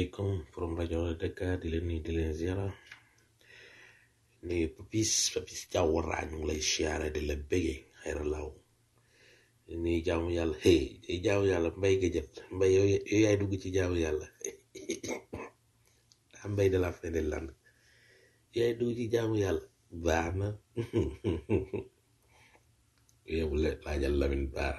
asalaamaaleykum from rajo Dakar di leen nuyu di leen ziara nuyu papis papis jawwara ñu ngi lay siyaare di la bége xayra law di nuyu jaamu yàlla hey jaamu yàlla mbay ga jët mbay yow yow yaay dugg ci jaamu yàlla daa mbay de la fin de land yaay dugg ci jaamu yàlla baax na yow la laajal Lamine Baara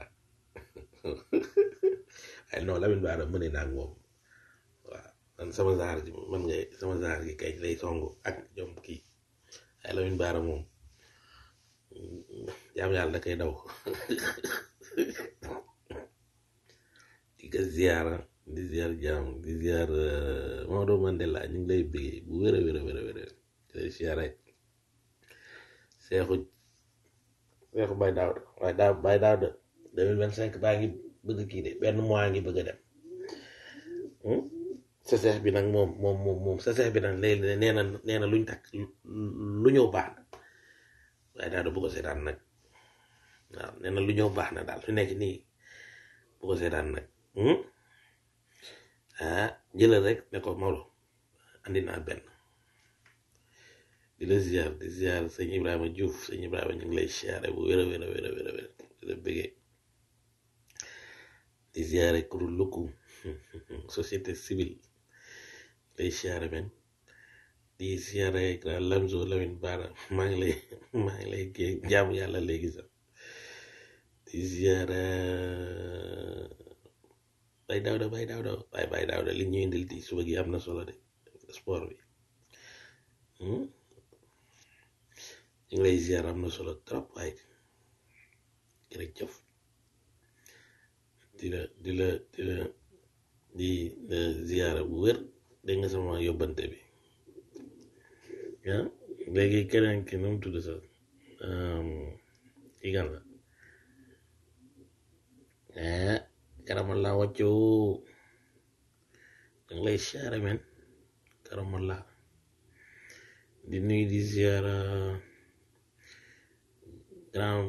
ay non Lamine Baara mëne naa ak moom waaw man sama zaar gi man ngay sama zaar gi kay lay songu ak ñoom kii ay Lamine Baara moom jaam yàlla da koy daw di ko ziara di ziar jaam di ziar Maodo Mandela ñu ngi lay bëggee bu wér a wér a wér a wér di lay ziare seexu seexu bay daaw waaye daaw bay daaw de deux mille vingt cinq baa ngi bëgg kii de benn mois ngi bëgg a dem sa seex bi nag moom moom moom moom sa seex bi nag léegi nee na nee na luñ takk lu ñëw baax na waaye daal bu ko seetaan nag waaw nee na lu ñëw baax na daal fi nekk nii bu ko seetaan nag ah jëlal rek ne ko Maodo andi naa benn di la ziar di ziar sëñ Ibrahima Diouf sëñ Ibrahima ñu ngi lay ziare bu wér a wér a wér a wér a wér di la bëggee di ziare kuréel lukku société civile lay ziare men di ziare grand Lamzo Lamine Bara maa ngi lay maa ngi lay gé jaamu yàlla léegi sax di ziare bay daawda bay daawda bay bay daawda li ñu indil di suba gi am na solo de sport bi ñu ngi lay ziare am na solo trop waaye jërëjëf di la di la di la di la ziare bu wér dégg nga sama yóbbante bi ah léegi keneen ki nu mu tudd sax kii kan la ah karamal laa wàccoo da nga lay siyaare men karamal laa di nuyu di ziara grand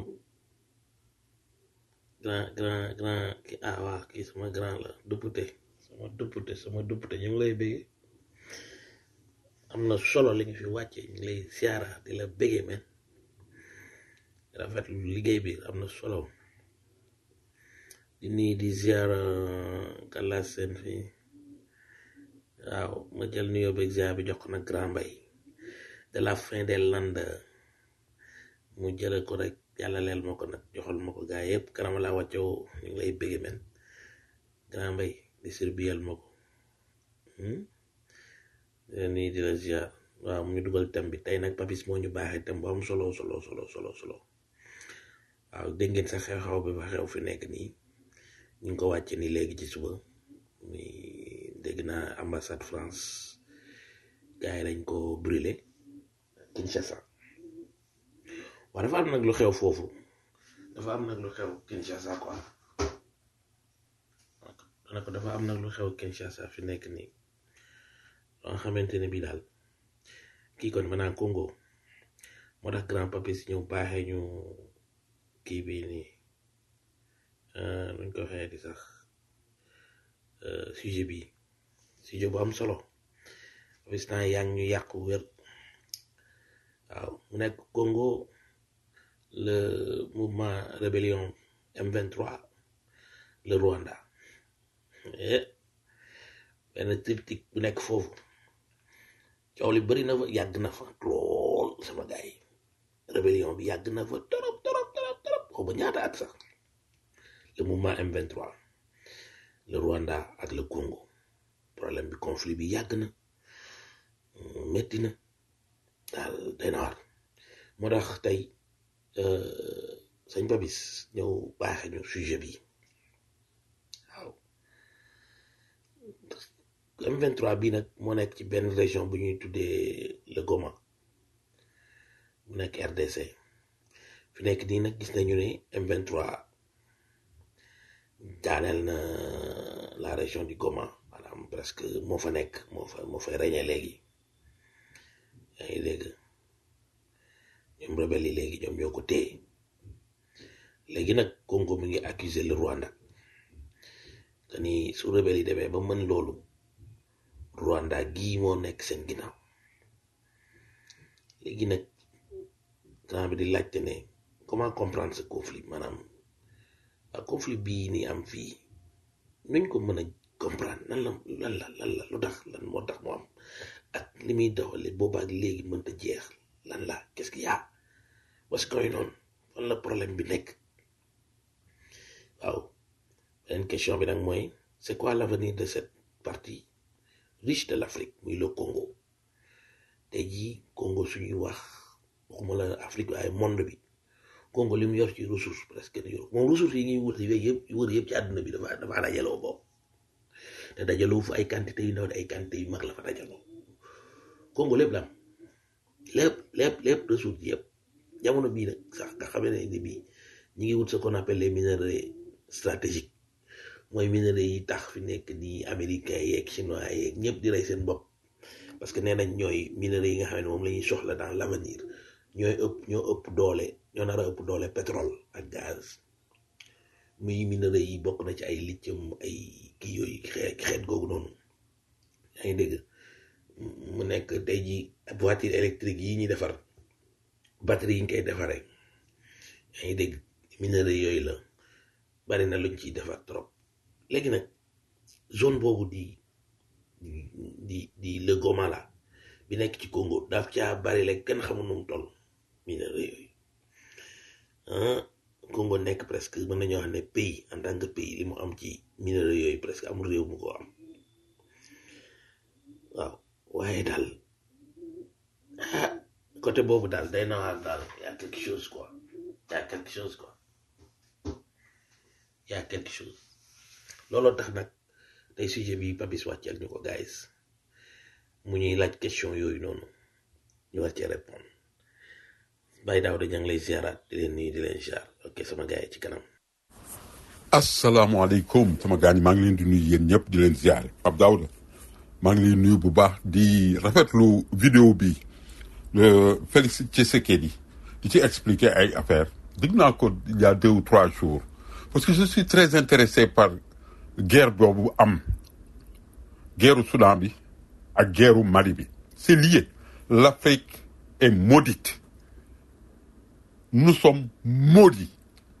grand grand grand ki ah waa kii sama grand la député sama député sama député ñu ngi lay bëgge am na solo li nga fi wàcce ñu ngi lay siyaara di la bëgge men rafetlu liggéey bi am na solo di nii di ziara kala seen fii waaw ma jël nuyoo beeg ziar bi jox ko nag grand mbay de la fin des landes mu jële ko rek yàlla leel ma ko nag joxal ma ko gaa yëpp kanama laa wàccoo ñu ngi lay bëgge men grand mbay distribuel ma ko nii di la ziar waaw mu ñu dugal thème bi tey nag papis moo ñu baaxee thème bu am solo solo solo solo solo waaw dégg ngeen sa xew-xew bi fa xew fi nekk nii ñu ngi ko wàcce ni léegi ci suba ni dégg naa ambassade France gars yi dañ ko brûlé Kinshasa waaw dafa am nag lu xew foofu dafa am nag lu xew Kinshasa quoi dana ko dafa am nag lu xew Kinshasa fi nekk nii loo nga xamante ne bii daal kii kon maanaam Congo moo tax grand papis ñëw baaxee ñu kii bii nii nuñ ko waxee di sax sujet bi sujet bu am solo papis naa yaa ngi ñu yàq wér waaw mu nekk Congo le mouvement rébellion M23 le Rwanda benn triptyque bu nekk foofu coow li bëri na fa yàgg na fa lool sama gars yi rébellion bi yàgg na fa torop torop torop torop xaw ba ñaata at sax le mouvement M23 le Rwanda ak le Congo problème bi conflit bi yàgg na métti na daal day na war moo tax tey sëñ Babis ñëw baaxe ñu sujet bi waaw M23 bii nag moo nekk ci benn région bu ñuy tuddee le Goma bu nekk RDC fi nekk nii nag gis nañu ne M23 daaneel na la région du Goma maanaam presque moo fa nekk moo fa moo fay régné léegi yaa ngi dégg ñoom rebelle yi léegi ñoom ñoo ko téye léegi nag Congo mi ngi accuser le Rwanda que ni su rebelle yi demee ba mën loolu Rwanda gii moo nekk seen ginnaaw léegi nag temps bi di laajte ne comment comprendre ce conflit maanaam ak conflit bii ni am fii nuñ ko mën a comprendre nan la lan la lan la lu tax lan moo tax mu am ak li muy doxale boobaak léegi mënta jeex lan la qu'est-ce qu'il y a what's going on fan la problème bi nekk waaw beneen question bi nag mooy c'est quoi l'avenir de cette partie riche de l'Afrique muy le Congo tey jii Congo suñuy wax waxuma la Afrique waaye monde bi Congo li mu yor ci ressource presque ni yor moom ressource yi ngi wër yëpp wër yëpp ci àdduna bi dafa dafa dajaloo boobu te dajaloo fu ay quantité yu ndaw ay quantité yu mag la fa dajaloo Congo lépp la am lépp lépp lépp ressource yëpp jamono bii nag sax nga xamee ne ni bii ñi ngi wut ce qu'on appelle les minerais stratégiques mooy minerais yi tax fi nekk nii américains yeeg chinois yeeg ñëpp di rey seen bopp parce que nee nañ ñooy minerais yi nga xam ne moom la ñuy soxla dans l'avenir ñooy ëpp ñoo ëpp doole ñoo nar a ëpp doole pétrole ak gaz muy minerais yi bokk na ci ay lithium ay kii yooyu xeet xeet googu noonu yaa ngi dégg mu nekk tey ji voiture électrique yi ñuy defar batterie yi ñu koy defaree yaa ngi dégg minerais yooyu la bari na luñ ciy defar trop léegi nag zone boobu di di di le Goma la bi nekk ci Congo daf caa bari la kenn xamul nu mu toll minerais yooyu ah Congo nekk presque mën nañoo xam ne pays en tant que pays li mu am ci minerais yooyu presque amul réew mu ko am waaw waaye daal ah côté boobu daal day nawaar daal y a quelque chose quoi y a quelque chose quoi y a quelque chose looloo tax nag tey sujet bi Papis wàcceel ñu ko guys mu ñuy laaj question yooyu noonu ñu war cee répondre Baye Daouda ña ngi lay ziaraat di leen nuyu di leen ziar ok sama gars yi ci kanam. asalaamaaleykum sama gars yi maa ngi leen di nuyu yéen ñëpp di leen ziare Pape Daouda maa ngi leen nuyu bu baax di rafetlu vidéo bi Félix Tshisekedi di ci expliquer ay affaires dégg naa ko il y a deux ou trois jours parce que je suis très intéressé par guerre boobu am guerru Soudan bi ak guerru Mali bi c'est lié l'Afrique est maudite nous sommes maudits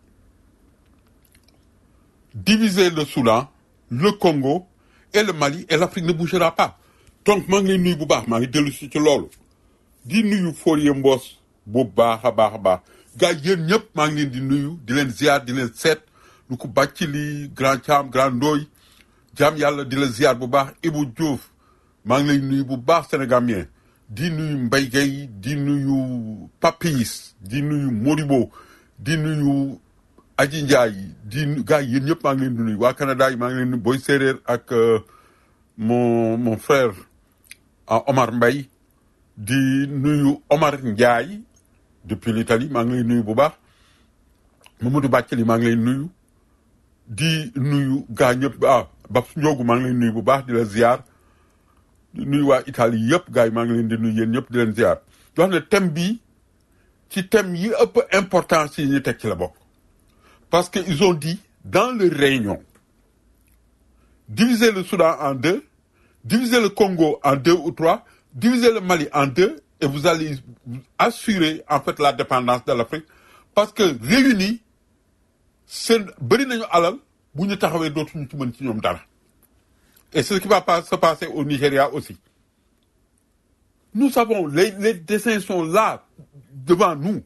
diviser le Soudan le Congo et le Mali et l'Afrique ne bougera pas donc maa ngi lay nuyu bu baax maa ngi dellu si ci loolu di nuyu Folie Mbos bu baax a baax a baax gars yéen ñëpp maa ngi leen di nuyu di leen ziar di leen seet lu ko bàcc li grand Thiam grand Ndoy jaam yàlla di la ziar bu baax Ibou Diouf maa ngi lay nuyu bu baax sénégalien di nuyu Mbaye Gueye di nuyu Papis di nuyu Modibo di nuyu Aji Ndiaye di gars yéen ñëpp maa ngi leen di nuyu waa Canada yi maa ngi leen di nuyu Boy Séeréer ak mon mon frère Omar Mbaye di nuyu Omar Ndiaye depuis l'Italie maa ngi lay nuyu bu baax Mamadou Bàccali maa ngi lay nuyu di nuyu gaa ñëpp ah Babs Ndiogu maa ngi lay nuyu bu baax di la ziar di nuyu waa Italie yëpp gars yi maa ngi leen di nuyu yéen ñëpp di leen ziar di wax ne thème bii ci thème yi ëpp importance yi ñu teg ci la bokk parce que ils ont dit dans leur réunion diviser le Soudan en deux diviser le Congo en deux ou trois diviser le Mali en deux et vous allez assurer en fait la dépendance de l'Afrique parce que réunis seen bëri nañu alal bu ñu taxawee dootuñu ci mën ci ñoom dara et c'est ce qui va pas se passer au Nigeria aussi nous savons les les dessins sont là devant nous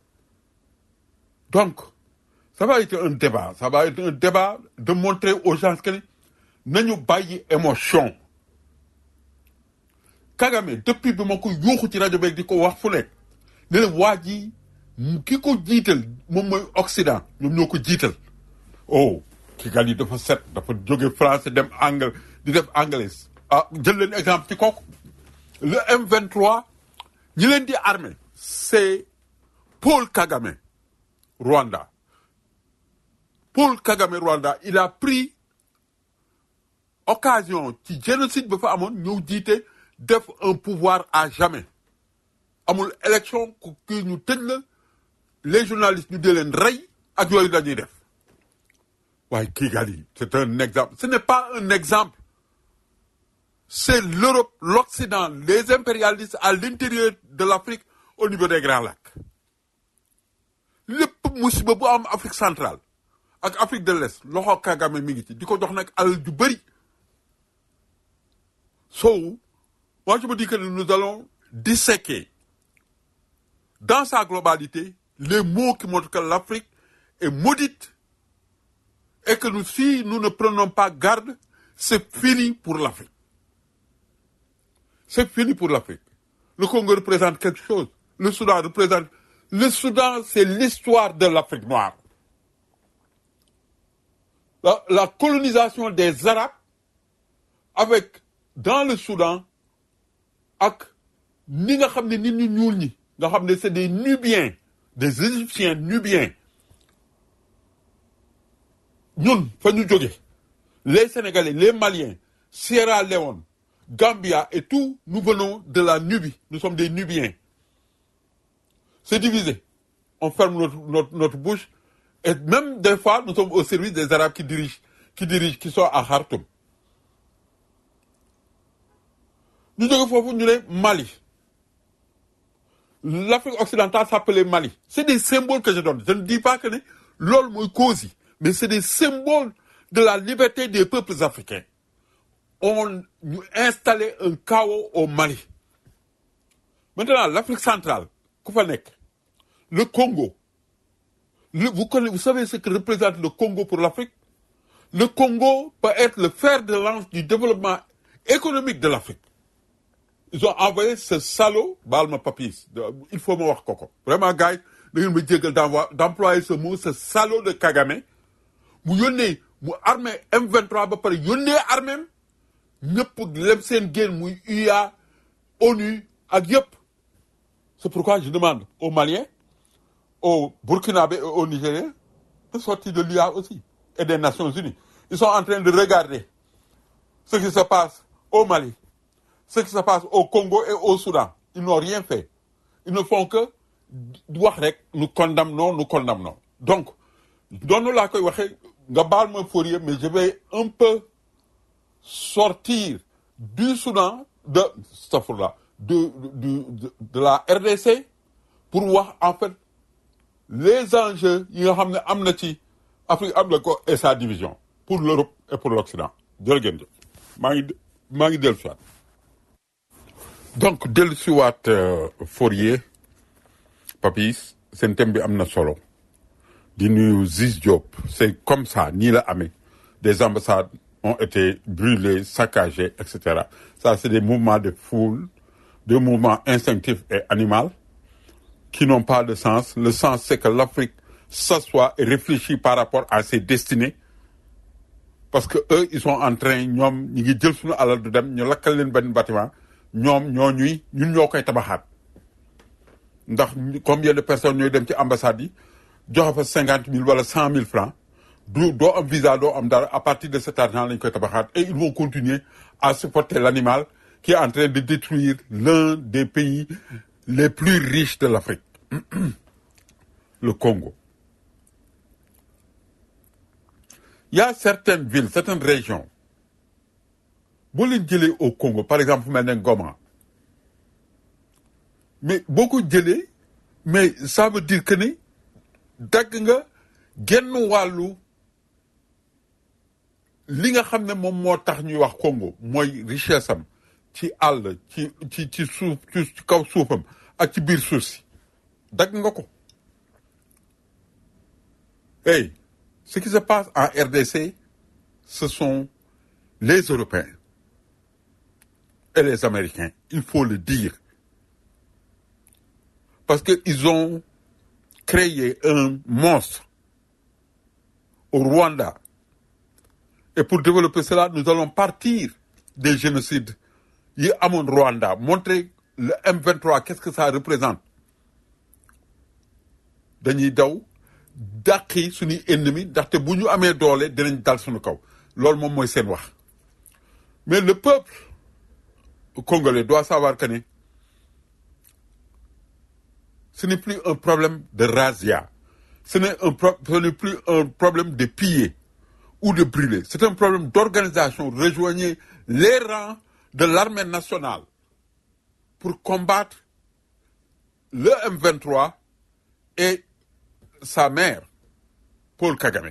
donc ça va être un débat ça va être un débat de montrer aux gens que nañu bàyyi émotion Kagame depuis bi ma ko yuuxu ci rajo beeg di ko wax fu nekk ne leen waa ji ki ko jiital moom mooy Occident ñoom ñoo ko jiital oh Kigali dafa set dafa jóge français dem anglais di def anglais ah jël leen exemple ci kooku le M23 ñi leen di armé c'est Paul Kagame Rwanda Paul Kagame Rwanda il a pris occasion ci génocide ba fa amoon ñëw jiite def un pouvoir à jamais amul élection ku kii ñu tëj la les journalistes ñu dee leen rey ak yooyu dañuy def waaye Kigali c'est un exemple ce n'est pas un exemple c'est l'Europe, l'Occident, les impérialistes à l'intérieur de l'Afrique au niveau des Grands Lacs. lépp musiba bu am Afrique centrale ak Afrique de l'Est loxo Kagame mi ngi ci di ko jox nag alal ju bëri so moi je me dis que nous allons disséquer dans sa globalité les mots qui montrent que l'Afrique est maudite et que nous, si nous ne prenons pas garde, c'est fini pour l'Afrique. C'est fini pour l'Afrique. Le Congo représente quelque chose. Le Soudan représente... Le Soudan, c'est l'histoire de l'Afrique noire. La, la colonisation des Arabes avec, dans le Soudan, ak ni nga xam ne nit ñu ñuul ñi nga xam ne c'est des Nubiens des Égyptiens Nubiens ñun fa ñu jóge les Sénégalais les Maliens Sierra Leone Gambia et tout nous venons de la Nubie nous sommes des Nubiens c'est divisé on ferme notre, notre, notre bouche et même des fois nous sommes au service des Arabes qui dirigent qui dirigent qui sont à Khartoum ñu jóge foofu ñu ne Mali l'Afrique occidentale s'appelait Mali c'est des symboles que je donne je ne dis pas que ne loolu mooy cause yi mais c'est des symboles de la liberté des peuples africains on ñu installé un chaos au Mali maintenant l'Afrique centrale ku fa nekk le Congo le, vous connaissez vous savez ce que représente le Congo pour l'Afrique le Congo peut être le fer de lance du développement économique de l'Afrique ils ont envoyé ce salaud baal ma papis il faut ma wax ko ko vraiment gars yi da ngeen ma jéggal d'envoi d'employer ce mot ce salaud de Kagame mu yónnee mu armée M23 ba pare yónnee armée ñëpp lem seen génn muy UA ONU ak yëpp c'est pourquoi je demande aux Maliens aux Burkinabés et aux Nigériens de sortir de l'UA aussi et des Nations Unies ils sont en train de regarder ce qui se passe au Mali ce qui se passe au Congo et au Soudan ils n'ont rien fait ils ne font que wax rek nous condamnons nous condamnons donc doonu laa koy waxee nga baal ma Fourier mais je vais un peu sortir du Soudan de stafurla de, de, de, de la RDC pour wax en fait les enjeux yi nga xam ne am na ci Afrique am na ko et sa division pour l'Europe et pour l'Occident jërë ngeen jëf maa ngi maa ngi dellu siwaat donc dellu siwaat Fourier Papis seen thème bi am na solo di nuyu Ziz Diop c'est comme ça nii la amee des ambassades ont été brûlées saccagées et cetera ça c'est des mouvements de foule des mouvements instinctifs et animaux qui n'ont pas de sens le sens c'est que l'Afrique s'assoit et réfléchit par rapport à ses destinées parce que eux ils sont en train ñoom ñi ngi jël suñu alal du dem ñu lakkal leen benn bâtiment ñoom ñoo ñuy ñun ñoo koy tabaxaat ndax combien de personnes ñooy dem ci ambassade yi joxe fa cinquante mille wala cent mille francs du doo am visa doo am dara à partir de cet argent lañ koy tabaxaat et ils vont continuer à supporter l'animal qui est en train de détruire l'un des pays les plus riches de l'Afrique le Congo il y a certaines villes certaines régions boo leen jëlee au Congo par exemple fu mel ne Goma mais boo ko jëlee mais ça veut dire que ni dagg nga genn wàllu li nga xam ne moom moo tax ñuy wax Congo mooy richesse am ci àll ci ci ci suuf ci kaw suufam ak ci biir suuf si dagg nga ko hey ce qui se passe en RDC ce sont les Européens et les Américains il faut le dire parce que ils ont créé un monstre au Rwanda et pour développer cela nous allons partir des génocides yi amoon Rwanda montrer le M23 qu'est-ce que ça représente dañuy daw dàqi suñuy ennemi ndaxte bu ñu amee doole dinañ dal suñu kaw loolu moom mooy seen wax mais le peuple congolais doit savoir que ne ce n'est plus un problème de razzia ce n'est un pro ce n'est plus un problème de piller ou de brûler c'est un problème d'organisation rejoignez les rangs de l'armée nationale pour combattre le M23 et sa mère Paul Kagame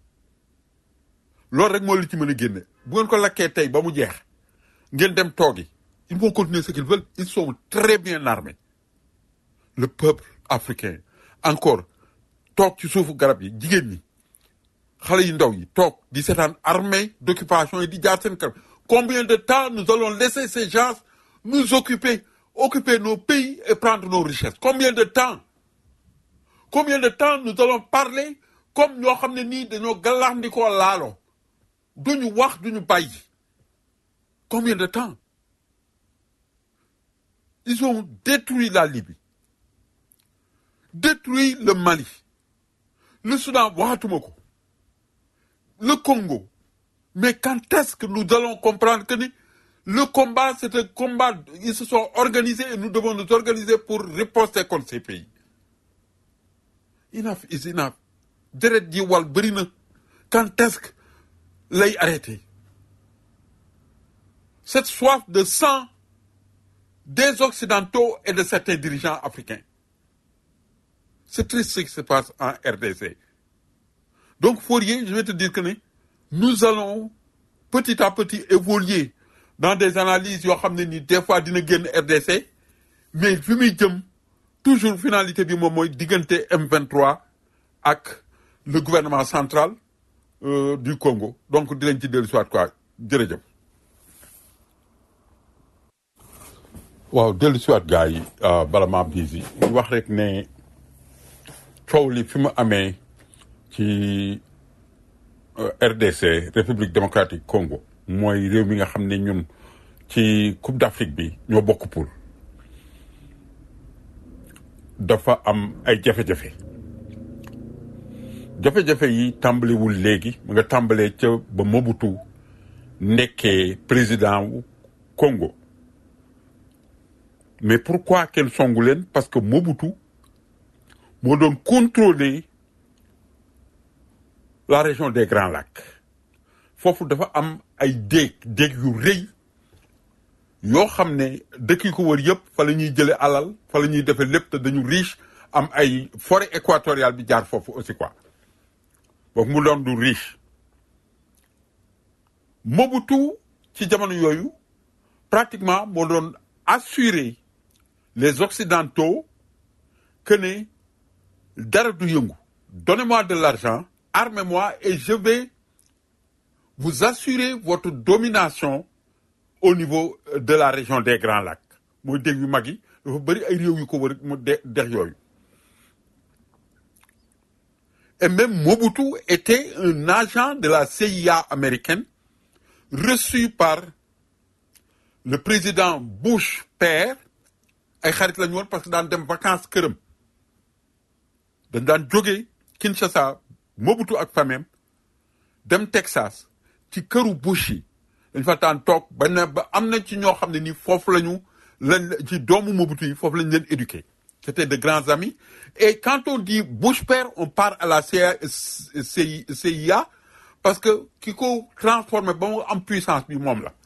loolu rek moo li ci mën a génne bu ngeen ko lakkee tey ba mu jeex ngeen dem toogi ils vont continuer ce qu'ils veulent ils sont très bien armés le peuple africain encore toog ci suufu garab yi jigéen ñi xale yu ndaw yi toog di seetaan armée d'occupation yi di jaar seen kanam combien de temps nous allons laisser ces gens nous occuper occuper nos pays et prendre nos richesses combien de temps combien de temps nous allons parler comme ñoo xam ne nii dañoo gàllandikoo laalo duñu wax duñu bàyyi combien de temps ils ont détruit la Libye détruit le Mali le Soudan waxatuma ko le Congo mais quand est-ce que nous allons comprendre que ni le combat c'est un combat ils se sont organisés et nous devons nous organiser pour riposter contre ces pays enough is enough deret ji wal bëri na quand est-ce que lay arrêter cette soif de sang des occidentaux et de certains dirigeants africains c'est triste ce qui se passe en RDC donc Fourier je vais te dire que ne nous allons petit à petit évoluer dans des analyses yoo xam ne ni des fois dina génn RDC mais fi muy jëm toujours finalité bi moom mooy diggante M23 ak le gouvernement central euh, du Congo donc dinañ ci dellu soit quoi jërëjëf waaw dellu siwaat gars yi bala maa biisi wax rek ne coow li fi mu amee ci RDC République démocratique Congo mooy réew mi nga xam ne ñun ci Coupe d'Afrique bi ñoo bokk poule dafa am ay jafe-jafe jafe-jafe yi tàmbaliwul léegi mu nga tàmbalee ca ba Mobutu nekkee président wu Congo mais pourquoi kenn songu leen parce que Mobutu moo doon contrôler la région des Grands Lacs foofu dafa am ay déeg déeg yu rëy yoo xam ne dëkk yi ko wër yëpp fa la ñuy jële alal fa la ñuy defee lépp te dañu riche am ay forêt équatoriale bi jaar foofu aussi quoi donc mu doon du riche Mobutu ci jamono yooyu pratiquement moo doon assurer les occidentaux que ne dara du yëngu donnez-moi de l'argent armez-moi et je vais vous assurer votre domination au niveau de la région des Grands Lacs mooy dégg yu mag yi dafa bëri ay réew yu ko wër mu de dex yooyu et même Mobutu était un agent de la CIA américaine reçu par le président Bush père ay xarit la ñu woon parce que daan dem vacances këram dañ daan jógee Kinshasa Mobutu ak famem dem Texas ci këru Bush yi dañ fa daan toog ba ne ba am na ci ñoo xam ne nii foofu la ñu lañ ci doomu Mobutu yi foofu lañ leen éduqué c'était de grands amis et quand on dit Bush père on part à la CIA CIA parce que ki ko transformé ba mu am puissance bi moom la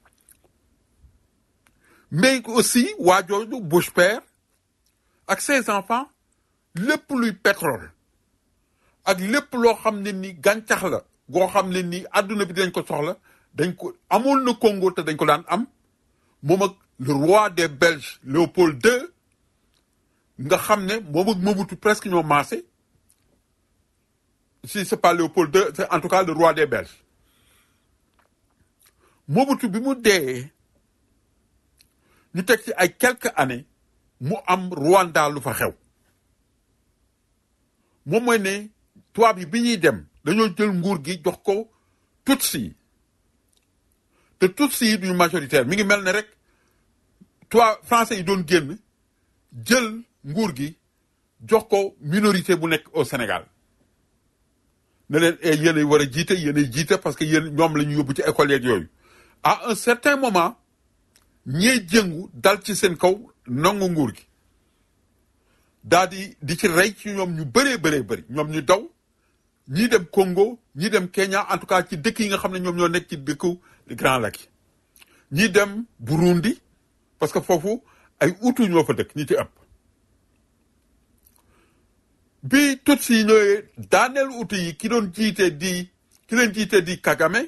mais aussi waa jooju Bush père ak ses enfants lépp luy pétrole ak lépp loo xam ne ni gàncax la goo xam ne ni àdduna bi dañ ko soxla dañ ko amoon na Congo te dañ ko daan am moom ak le roi des Belges Léopold II nga xam ne moom ak Mobutu presque ñoo maase si c'est pas Léopold II c'est en tout cas le roi des Belges Mobutu bi mu dee ñu teg ci ay quelques années mu am Rwanda lu fa xew moom mooy ne tubaab yi bi ñuy dem dañoo jël nguur gi jox ko Tutsi yi te Tutsi yi duñu majoritaire mi ngi mel ne rek tubaab français yi doon génn jël nguur gi jox ko minorité bu nekk au Sénégal ne leen yéen a war a jiite yéen a jiite parce que yéen ñoom la ñu yóbbu ci école yeeg yooyu à un certain moment ñee jëngu dal ci seen kaw nangu nguur gi daal di di ci rey ci ñoom ñu bëree bëree bëri ñoom ñu daw ñii dem Congo ñii dem Kenya en tout cas ci dëkk yi nga xam ne ñoom ñoo nekk ci dëkku Grand Lac yi ñi dem Burundi parce que foofu ay Hutu ñoo fa dëkk ñi ci ëpp bi Tutsi yi ñëwee daaneel Hutu yi ki doon jiite di ki leen jiite di Kagame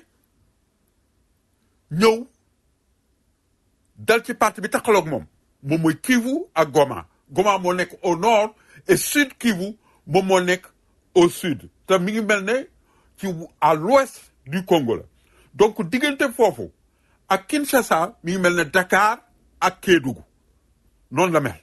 ñëw dal ci parti bi taxaloog moom moom mooy Kivu ak Goma Goma moo nekk au nord et sud Kivu moom moo nekk au sud te mi ngi mel ne ci à l'ouest du Congo la donc diggante foofu ak Kinshasa mi ngi mel ne Dakar ak Kédougou noonu la mel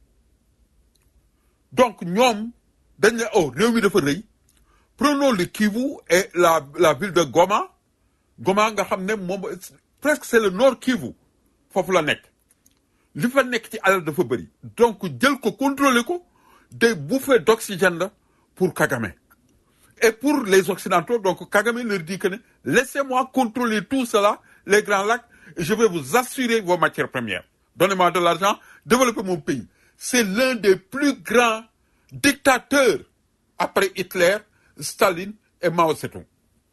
donc ñoom dañ ne oh réew mi dafa rëy prenons le Kivu et la la ville de Goma Goma nga xam ne moom presque c'est le nord Kivu foofu la nekk li fa nekk ci alal dafa bëri donc jël ko contrôler ko des bouffées d'oxygène la pour Kagame et pour les occidentaux donc Kagame leur dit que ne laissez-moi contrôler tout cela les grands lacs et je vais vous assurer vos matières premières donnez-moi de l'argent développez mon pays c'est l'un des plus grands dictateurs après Hitler Staline et Mao Tse-tung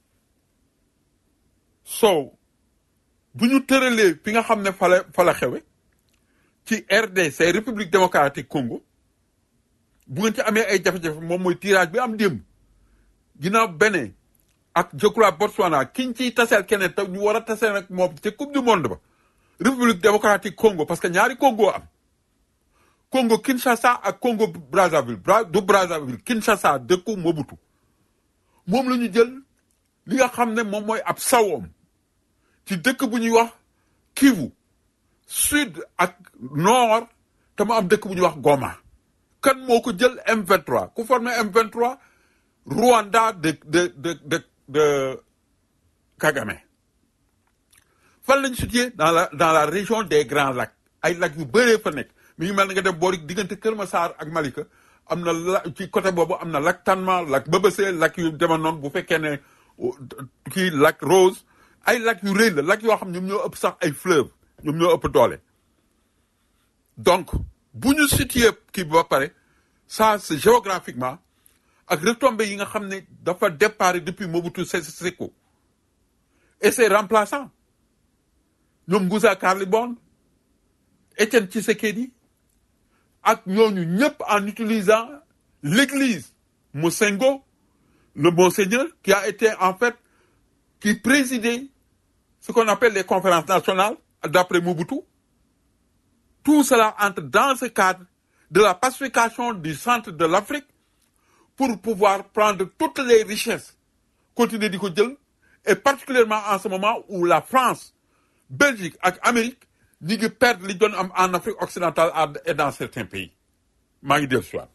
so bu ñu tëralee fi nga xam ne fa la fa la xewe ci RDC République démocratique Congo bu ngeen ci amee ay jafe-jafe moom mooy tirage bi am démb ginnaaw Bénin ak je crois Botswana kiñ ciy taseel keneen te ñu war a taseel nag moom ci coupe du monde ba République démocratique Congo parce que ñaari Congo am Congo Kinshasa ak Congo Brazzaville Bra du Brazzaville Kinshasa dëkku Mobutu moom la ñu jël li nga xam ne moom mooy ab sawoom ci dëkk bu ñuy wax Kivu sud ak nord te mu am dëkk bu ñuy wax Goma kan moo ko jël M23 ku formé M23 Rwanda de de de de de Kagame fan lañ situé dans la dans la région des Grands Lacs ay lacs yu bëree fa nekk mi ngi mel ne nga dem boori diggante Kër Massar ak Malika am na la ci côté boobu am na lac Tanma lac Bébécé lac yu demoon noonu bu fekkee ne kii lac Rose ay lac yu rëy la lac yoo xam ñoom ñoo ëpp sax ay fleuve ñoom ñoo ëpp doole donc bu ñu situé kii bi ba pare ça c'est géographiquement ak retombées yi nga xam ne dafa départ depuis Mobutu Sese Seko et ses remplaçants ñoom Moussa Carlibon Étienne Tshisekedi ak ñooñu ñëpp en utilisant l'église Mosengo le monseigneur qui a été en fait qui présidait ce qu'on appelle les conférences nationales d'après Mobutu tout cela entre dans ce cadre de la pacification du centre de l'Afrique pour pouvoir prendre toutes les richesses continuer di ko jël et particulièrement en ce moment où la France Belgique ak Amérique ñi ngi perdre li doon am en Afrique occidentale et dans certains pays maa ngi dellu siwaat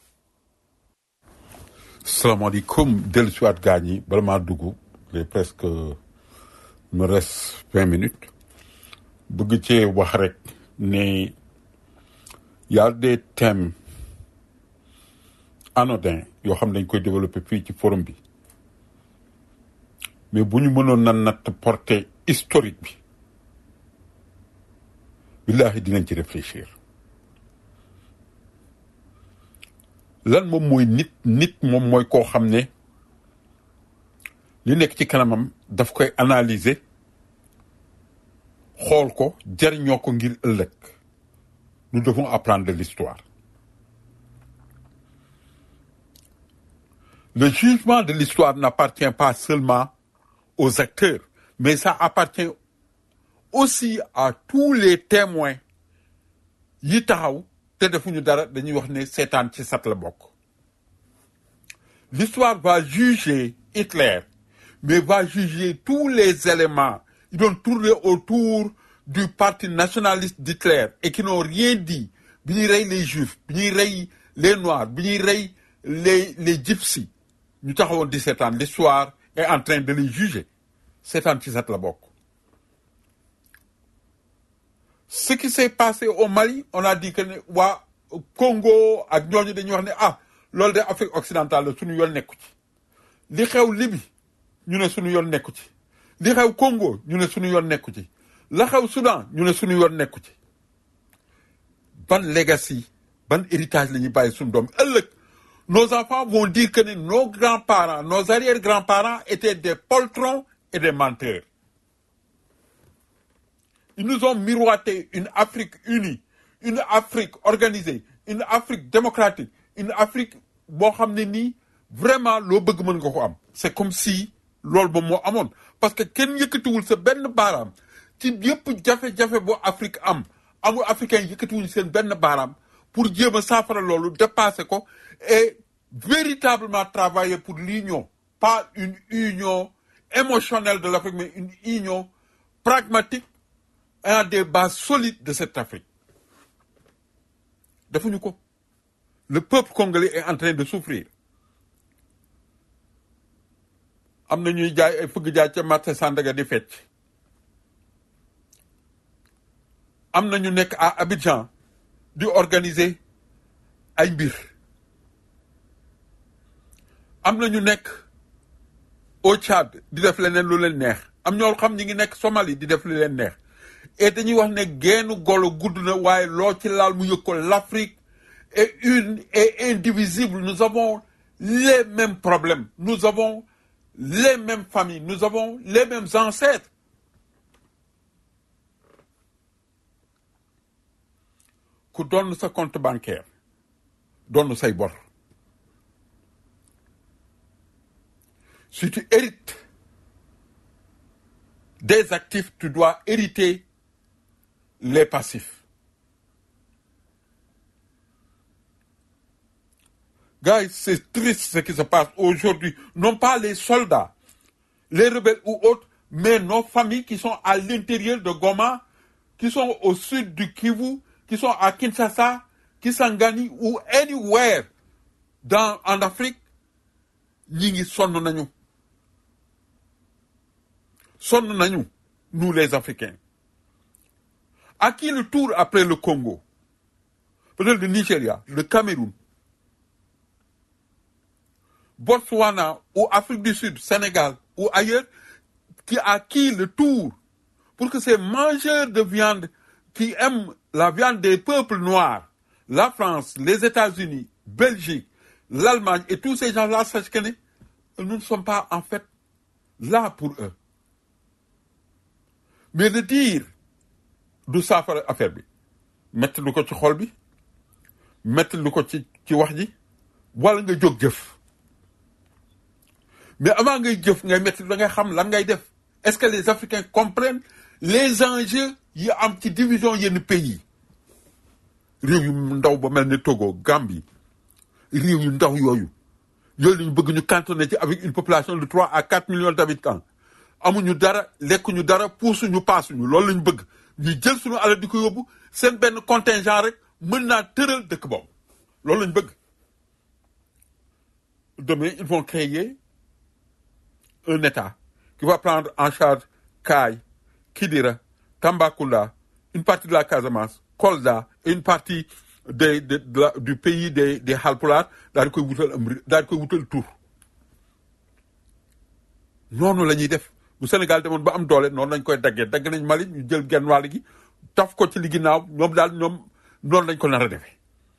salaamaaleykum dellu siwaat gaañ yi bala maa dugg il presque me reste vingt minutes bëgg cee wax rek ne y a des thèmes anodins yoo xam ne dañ koy développer fii ci forum bi mais bu ñu mënoon na natt portée historique bi billahi dinañ ci réfléchir lan moom mooy nit nit moom mooy koo xam ne li nekk ci kanamam daf koy analyser xool ko jariñoo ko ngir ëllëg nous devons apprendre de l'histoire le jugement de l'histoire n'appartient pas seulement aux acteurs mais ça appartient aussi à tous les témoins yi taxaw te defuñu dara dañuy wax ne seetaan ci sat la bokk l'histoire va juger Hitler mais va juger tous les éléments ils doon tourner autour du parti nationaliste d'Hitler et qui n'ont rien dit bi ñuy rey les juifs bi ñuy rey les noirs bi ñuy rey les les gypsies ñu taxawoon di seetaan l'histoire est en train de les juger seetaan ci sat la bokk ce qui s'est passé au Mali on a dit que ne waa Congo ak ñooñu dañuy wax ne ah loolu de Afrique occidentale la suñu yoon nekku ci li xew Libye ñu ne suñu yoon nekku ci li xew Congo ñu ne suñu yoon nekku ci la xew Soudan ñu ne suñu yoon nekku ci ban legacy ban héritage la ñuy bàyyi suñu doom ëllëg nos enfants vont dire que ne nos grands-parents nos arrière-grands-parents étaient des poltrons et des menteurs Ils nous ont miroité une Afrique unie, une Afrique organisée, une Afrique démocratique, une Afrique boo xam ne nii vraiment loo bëgg mën nga ko am. C'est comme si loolu ba moo amoon parce que kenn yëkkatiwul sa benn baaraam ci yëpp jafe-jafe boo Afrique am amul africain yëkkatiwuñ seen benn baaraam pour jéem a saafara loolu dépasser ko et véritablement travailler pour l'union pas une union émotionnelle de l'Afrique mais une union pragmatique ayant des bases solides de cette Afrique defuñu ko le peuple congolais est en train de souffrir am na ñuy jaay ay fëgg jaay ca marché Sandaga di fecc am na ñu nekk à Abidjan di organiser ay mbir am na ñu nekk au Tchad di def leneen lu leen neex am ñoo xam ñi ngi nekk Somalie di def lu leen neex et dañuy wax ne geenu golo gudd na waaye loo ci laal mu yëg ko l'Afrique est une et indivisible nous avons les mêmes problèmes nous avons les mêmes familles nous avons les mêmes ancêtres ku doon sa compte bancaire doon say bor si tu hérites des actifs tu dois hériter les passifs Guys, c'est triste ce qui se passe aujourd'hui. Non pas les soldats, les rebelles ou autres, mais nos familles qui sont à l'intérieur de Goma, qui sont au sud du Kivu, qui sont à Kinshasa, Kisangani ou anywhere dans, en Afrique, ñi ngi sonn nañu. Sonn nañu, nous les Africains. À qui le tour après le Congo? Peut-être le Nigeria, le Cameroun, Botswana ou Afrique du Sud, Sénégal ou ailleurs, qui à qui le tour pour que ces mangeurs de viande qui aiment la viande des peuples noirs, la France, les États-Unis, Belgique, l'Allemagne et tous ces gens-là sachent que ne- nous ne sommes pas en fait là pour eux. Mais de dire du saafara affaire bi metti lu ko ci xol bi metti lu ko ci ci wax ji wala nga jóg jëf mais avant ngay jëf ngay metti da ngay xam lan ngay def est-ce que les Africains comprennent les enjeux yi am ci division yenn pays réew yu ndaw ba mel ni Togo Gambie réew yu ndaw yooyu yooyu la ñu bëgg ñu cantonner ci avec une population de 3 à 4 millions d'habitants amuñu dara lekkuñu dara puusuñu paasuñu loolu la ñu bëgg ñu jël suñu alal di ko yóbbu seen benn contingent rek mën naa tëral dëkk boobu loolu la ñu bëgg demain ils vont créer un État qui va prendre en charge Kaay, Kidira, Tambacounda, une partie de la Casamance, Kolda et une partie des- de- de la- du pays des des Halpulaar daal di koy wutal am ri- daal di koy wutal tur noonu la ñuy def bu Sénégal demoon ba am doole noonu lañ koy daggee dagg nañ Mali ñu jël genn wàll gi taf ko ci li ginnaaw ñoom daal ñoom noonu lañ ko nar a defee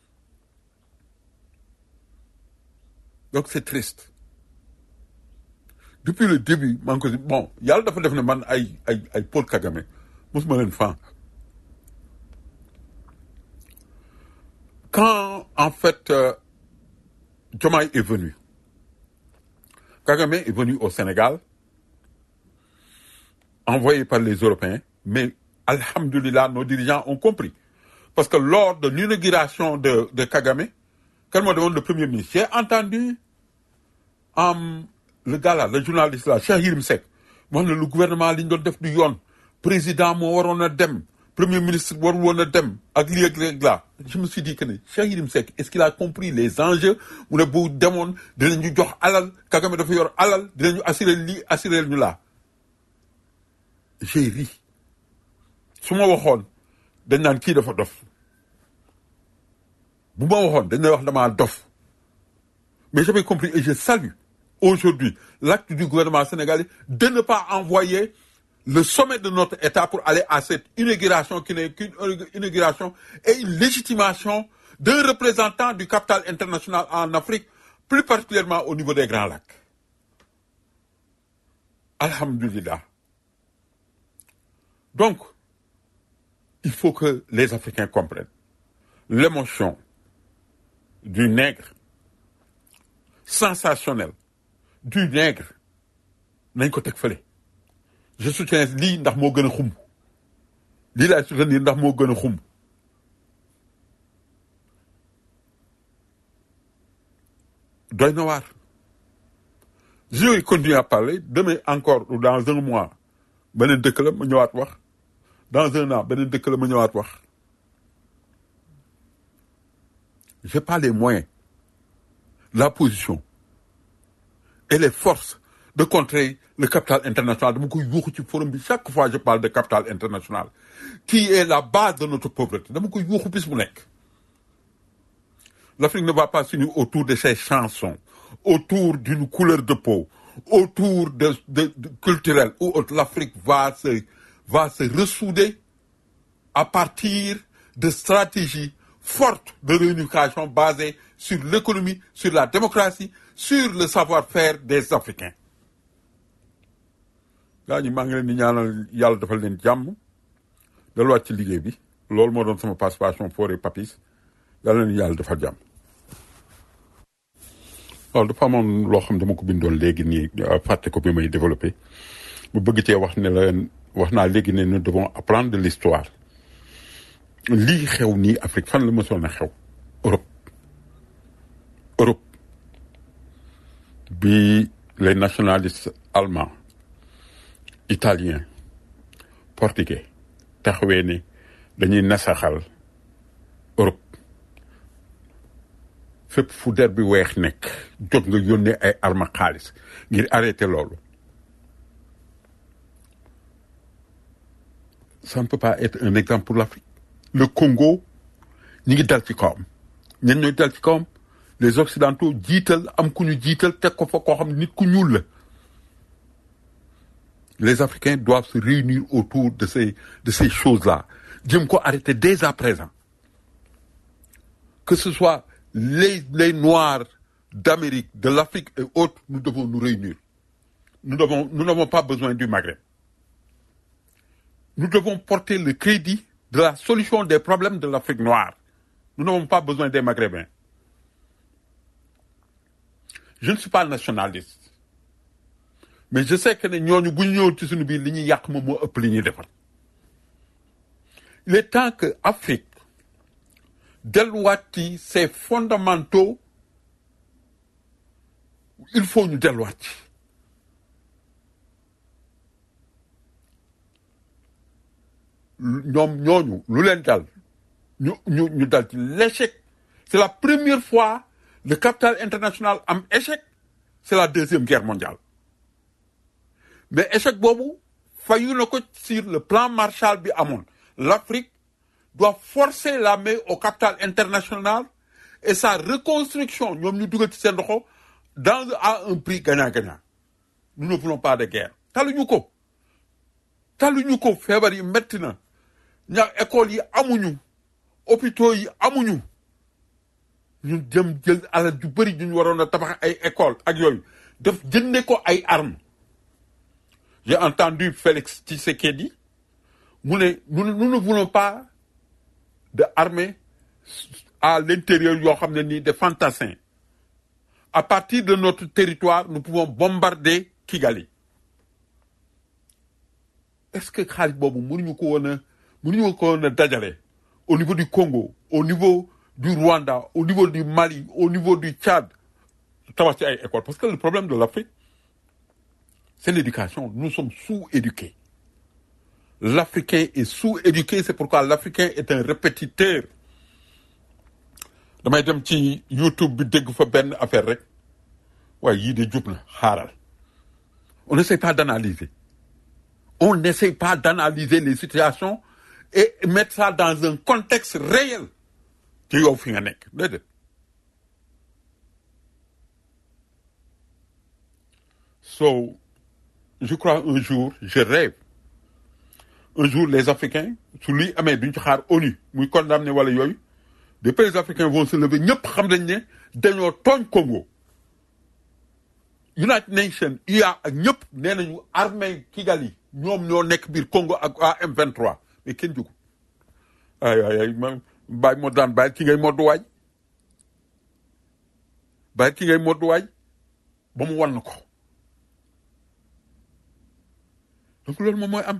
donc c'est triste depuis le début maa ngi ko si bon yàlla dafa def ne man ay ay ay Paul Kagame mosuma leen fan quand en fait euh, Diomaye est venu Kagame est venu au Sénégal envoyé par les Européens mais alhamdulillah nos dirigeants ont compris parce que lors de l'inauguration de de Kagame kan moo demoon le premier ministre j'ai entendu am le gars là le journaliste là Cheikh Yérim Seck mu wax ne le gouvernement li ñu doon def du yoon président moo waroon a dem premier ministre warul woon a dem ak lii ak lii là je me suis dit que ne Cheikh Yérim Seck est-ce qu'il a compris les enjeux mu ne bu demoon dinañu jox alal Kagame dafa yor alal dinañu assurer lii assurer ñu laa j'ai ri su ma waxoon dañ naan kii dafa dof bu ma waxoon dañ lay wax damaa dof mais j'avais compris et je salue aujourd'hui l'acte du gouvernement sénégalais de ne pas envoyer le sommet de notre État pour aller à cette inauguration qui n'est qu'une inauguration et une légitimation d'un représentant du capital international en Afrique, plus particulièrement au niveau des Grands Lacs. Alhamdulillah. Donc, il faut que les Africains comprennent l'émotion du nègre sensationnel du nègre nañ ko teg fële je soutiens lii ndax moo gën a xumb lii laay soutenir ndax moo gën a xumb doy na waar je vais continuer à parler demain encore ou dans un mois beneen dëkk la ma ñëwaat wax dans un an beneen dëkk la ma ñëwaat wax j'ai pas les moyens la position et les forces de contrer le capital international dama koy yuuxu ci forum bi chaque fois je parle de capital international qui est la base de notre pauvreté dama koy yuuxu bis bu nekk l'Afrique ne va pas s'unir autour de ses chansons autour d'une couleur de peau autour de, de, de culturel ou autre l'Afrique va se va se ressouder à partir de stratégies fortes de réunification basées sur l'économie sur la démocratie sur le savoir-faire des Africains gaa ñi maa ngi leen di ñaanal yàlla defal leen jàmm delluwaat ci liggéey bi loolu moo doon sama participation Fodé Papis yàlla leen yàlla defal jàmm waaw dafa amoon loo xam dama ko bindoon léegi nii fàtte ko bi may développé bu bëgg cee wax ne leen wax naa léegi ne nous devons apprendre de l'histoire lii xew nii Afrique fan la mësoon a xew Europe Europe bi les nationalistes allemands italiens portugais taxawee ne dañuy nasaxal Europe fépp fu der bi weex nekk jot nga yónnee ay arma xaalis ngir arrêter loolu ça ne peut pas être un exemple pour l'Afrique le Congo ñi ngi dal ci kawam ñen ñooy dal ci kawam les occidentaux jiital am ku ñu jiital teg ko fa koo xam nit ku ñuul la les Africains doivent se réunir autour de ces de ces choses-là jëm ko arrêter dès à présent que ce soit les les Noirs d'Amérique de l'Afrique et autres nous devons nous réunir nous devons nous n'avons pas besoin du Maghreb nous devons porter le crédit de la solution des problèmes de l'Afrique noire nous n'avons pas besoin des Maghrébins je ne suis pas nationaliste mais je sais que ne ñooñu bu ñu ñëwoon ci suñu biir li ñuy yàq moom moo ëpp li ñuy defar il est temps que Afrique delluwaat ci ses fondamentaux il faut ñu delluwaat ci ñoom ñooñu lu leen dal ñu ñu ñu dal ci l'échec c'est la première fois le capital international am échec c'est la deuxième guerre mondiale mais échec boobu fayu na ko sur le plan Marshall bi amoon l'Afrique doit forcer la main au capital international et sa reconstruction ñoom ñu dugal ci seen loxo dans à un prix gagnant-gagnant nous ne voulons pas de guerre taluñu ko taluñu ko feebar yi metti na ña écoles yi amuñu hôpitaux yi amuñu ñu jëm jël alal ju bëri ñu waroon a tabax ay école ak yooyu def jënde ko ay armes j'ai entendu Félix Tshisekedi mu ne nous nous ne voulons pas de armée à l'intérieur yoo xam ne nii des fantassins à partir de notre territoire nous pouvons bombarder Kigali est-ce que xaalis boobu mënuñu ko woon a mënuñu ko woon a dajale au niveau du Congo au niveau du Rwanda au niveau du Mali au niveau du Tchad tabax ci ay école parce que le problème de l'Afrique c'est l'éducation nous sommes sous-éduqués l'Africain est sous-éduqué c'est pourquoi l'Africain est un répétiteur damay dem ci YouTube bi dégg fa benn affaire rek waaye yii de jub na xaaral on n'essaie pas d'analyser on n'essaie pas d'analyser les situations et mettre ça dans un contexte réel ci yow fi nga nekk déedéet so je crois un jour je rêve un jour les Africains su luy amee duñ ci xaar ONU muy condamné wala yooyu des pays africains vont se lever ñëpp xam nañ ne dañoo tooñ Congo United Nations UA ak ñëpp nee nañu armée Kigali ñoom ñoo nekk biir Congo ak waa M23 mais kenn jógu ay ay ay man bàyyi moo daan bàyyi ki ngay moddu waay bàyyi ki ngay moddu waay ba mu wan ko donc loolu moom mooy am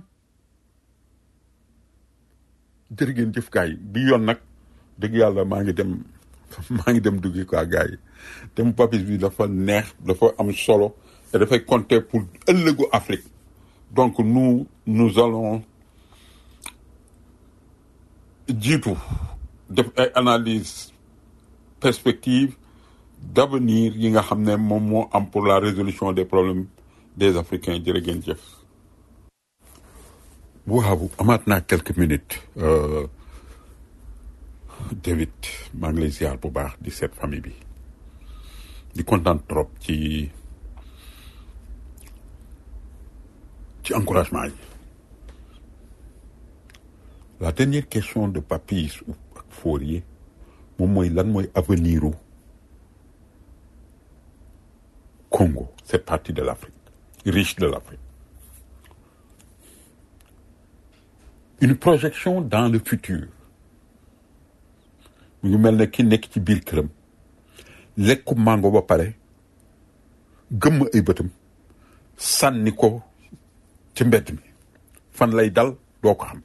jërë ngeen jëf gaay yi bi yoon nag dëgg yàlla maa ngi dem maa ngi dem duggi quoi gars yi thème papis bi dafa neex dafa am solo et dafay compter pour ëllëgu Afrique donc nous nous allons jiitu def ay analyse perspective d'avenir yi nga xam ne moom moo am pour la résolution des problèmes des Africains jërë ngeen jëf waaw amaat naa quelques minutes euh, David maa ngi lay ziar bu baax di seet famille bi di kontaan trop ci ci encouragement yi la dernière question de Papis ou ak Fourier moom mooy lan mooy avenir u Congo cette partie de l'Afrique riche de l'Afrique une projection dans le futur mu ngi mel ne ki nekk ci biir këram lekku mango ba pare gëmm ay bëtam sànni ko ci mbedd mi fan lay dal doo ko xam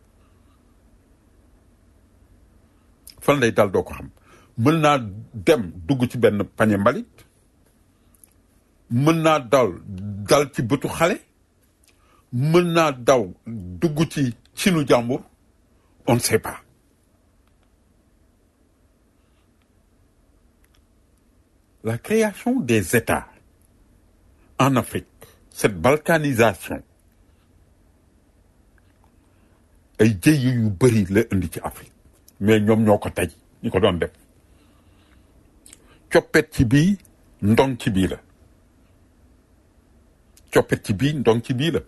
fan lay dal doo ko xam mën naa dem dugg ci benn pañe mbalit mën naa dal dal ci bëtu xale mën naa daw dugg ci cinu jàmbur on ne sait pas la création des États en Afrique cette balkanisation ay jëye yu bëri la indi ci Afrique mais ñoom ñoo ko tey ñi ko doon def coppet ci bii ndong ci bii la coppet ci bii ndong ci bii la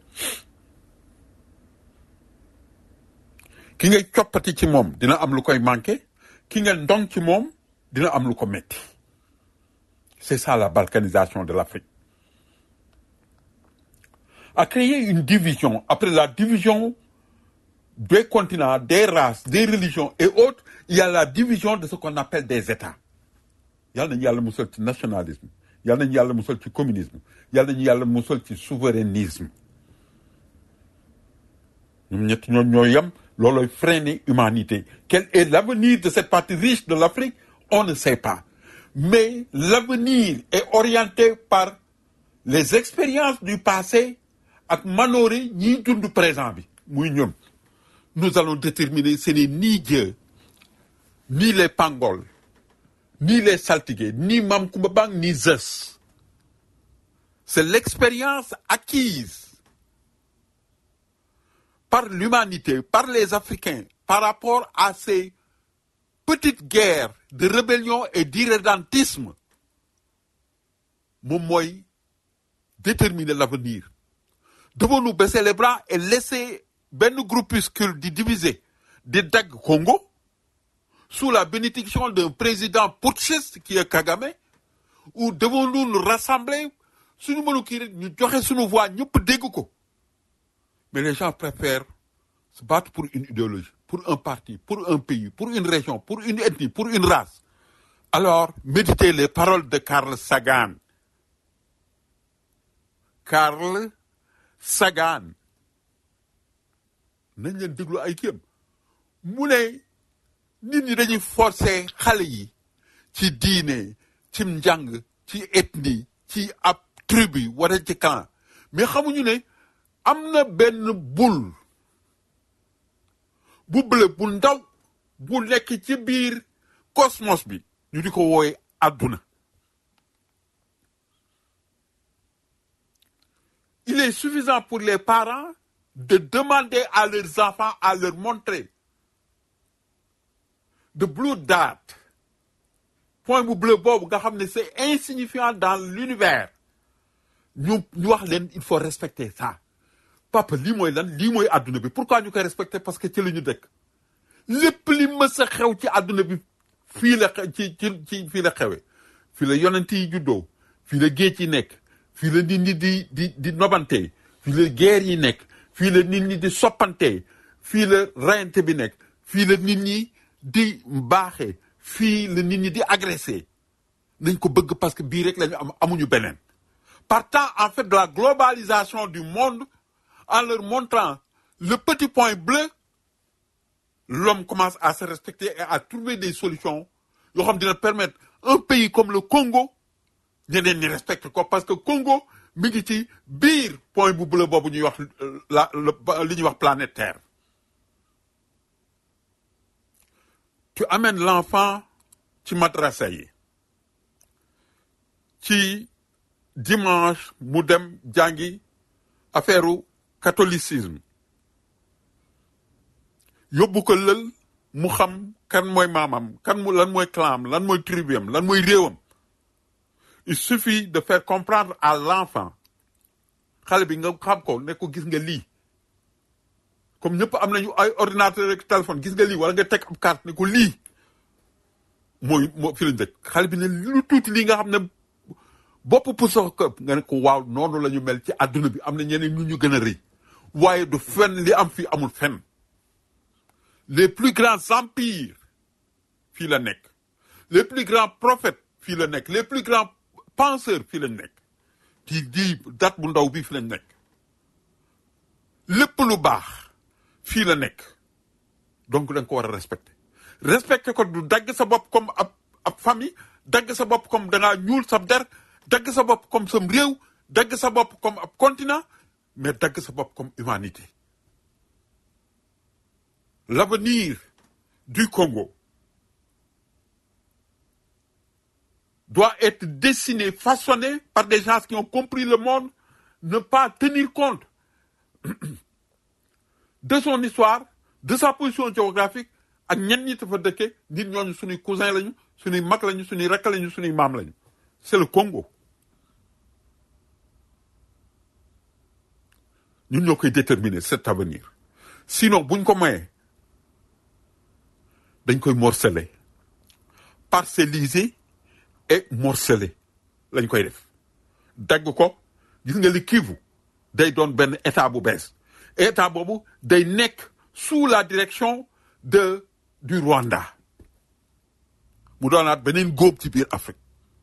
ki ngay coppati ci moom dina am lu koy manqué ki nga ndong ci moom dina am lu ko metti c'est ça la balkanisation de l'Afrique a créé une division après la division des continents des races des religions et autres il y a la division de ce qu'on appelle des États yàlla nañu yàlla musal ci nationalisme yàlla nañu yàlla musal ci communisme yàlla nañu yàlla musal ci souverainisme ñoom ñett ñoom ñoo yem looloy freiner humanité quel est l'avenir de cette partie riche de l'Afrique on ne sait pas mais l'avenir est orienté par les expériences du passé ak manoore ñiy dund présent bi muy ñun nous allons déterminer ce n'est ni Dieu ni les Pangols ni les saltigués ni Mam Koumba Bang ni Zeus c'est l'expérience acquise par l'humanité par les Africains par rapport à ces petites guerres de rébellion et d'irrédentisme moom mooy déterminer l'avenir devons-nous baisser les bras et laisser benn groupuscule di diviser di dagg Congo sous la bénédiction d'un président putschiste qui est Kagame ou devons-nous nous rassembler suñu mënu kii rek ñu joxe suñu voix ñëpp dégg ko mais les gens préfèrent se battre pour une idéologie pour un parti pour un pays pour une région pour une ethnie pour une race alors méditez les paroles de Carl Sagan Carl Sagan nañ leen déglu ay kiyam mu ne nit ñi dañuy forcer xale yi ci diine ci njàng ci ethnie ci ab tribu wala ci clan mais xamuñu ne am na benn bul bu bleu bu ndaw bu nekk ci biir cosmos bi ñu di ko wooye àdduna il est suffisant pour les parents de demander à leurs enfants à leur montrer de blue dot point bu bleu boobu nga xam ne c'est insignifiant dans l'univers ñu ñu wax leen il faut respecter ça papa lii mooy lan lii mooy àdduna bi pourquoi ñu koy respecter parce que ci la ñu dëkk lépp li mës a xew ci àdduna bi fii la xe- ci ci ci fii la xewe fii la yonent yi juddoo fii la géej yi nekk fii la nit ñi di di di nobante fii la guerre yi nekk fii la nit ñi di soppante fii la rayante bi nekk fii la nit ñi di baaxee fii la nit ñi di agressé nañ ko bëgg parce que bii rek lañu am amuñu beneen partant en fait de la globalisation du monde en leur montrant le petit point bleu l'homme commence à se respecter et à trouver des solutions yoo xam dina permettre un pays comme le Congo ñeneen ñi respecte ko parce que Congo mi ngi ci biir point bu bleu boobu ñuy wax la li ñuy wax planète Terre tu amènes l'enfant ci madrasa yi ci dimanche mu dem jàngi affaire catholicisme yóbbu ko lël mu xam kan mooy maamam kan mu lan mooy clam lan mooy tribuam lan mooy réewam il suffit de faire comprendre à l'enfant xale bi nga xam ko ne ko gis nga lii comme ñëpp am nañu ay ordinateur rek téléphone gis nga lii wala nga teg ab carte ne ko lii mooy moo fi lañ dëkk xale bi ne lu tuuti lii nga xam ne bopp pour sox këpp nga ne ko waaw noonu la ñu mel ci àdduna bi am na ñeneen ñu ñu gën a rëy waaye du fenn li am fii amul fenn les plus grands empires fii la nekk les plus grands prophètes fii la nekk les plus grands penseurs fii lañ nekk ci di date bu ndaw bi fii lañ nekk lépp lu baax fii la nekk donc da nga ko war a respecter respecter ko du dagg sa bopp comme ab ab famille dagg sa bopp comme da ngaa ñuul sa der dagg sa bopp comme sam réew dagg sa bopp comme ab continent mais dagg sa bopp comme humanité l'avenir du Congo doit être dessiné, façonné par des gens qui ont compris le monde, ne pas tenir compte de son histoire, de sa position géographique, ak ñen ñi fa dëkke nit ñooñu suñuy cousin lañu suñuy mag lañu suñuy rakk lañu suñuy maam lañu c'est le Congo ñun ñoo koy déterminer cet avenir sinon buñ ko mayee dañ koy morceler parcelliser et morceler lañ koy def dagg ko gis nga li Kivu day doon benn état bu bees état boobu day nekk sous la direction de du Rwanda mu doonaat beneen góob ci biir Afrique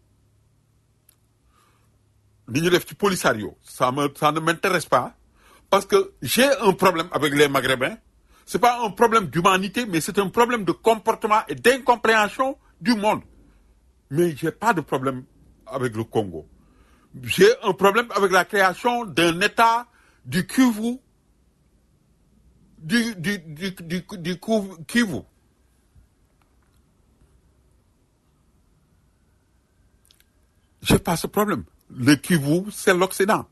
li ñu def ci Polisario ça me ça ne m'intéresse pas parce que j'ai un problème avec les Maghrébins c'est pas un problème d'humanité mais c'est un problème de comportement et d'incompréhension du monde mais j'ai pas de problème avec le Congo j'ai un problème avec la création d'un État du Kivu du du du du du Kivu j'ai pas ce problème le Kivu c'est l'Occident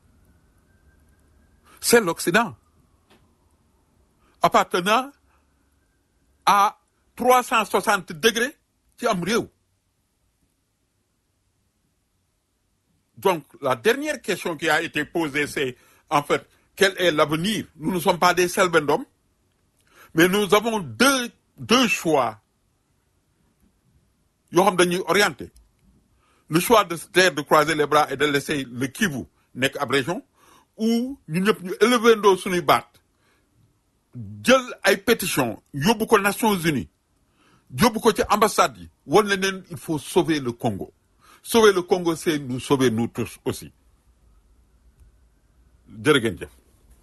c'est l'Occident appartenant à 360 degrés ci am réew donc la dernière question qui a été posée c'est en fait quel est l'avenir nous ne sommes pas des selbendum mais nous avons deux deux choix yoo xam dañuy orienté le choix de se taire de croiser les bras et de laisser le Kivu nekk ab région ou ñun ñëpp ñu élever ndoo suñuy baat jël ay pétition yóbbu ko Nations Unies yóbbu ko ci ambassade yi wan ne neen il faut sauver le Congo sauver le Congo c'est nous sauver nous tous aussi jërë ngeen jëf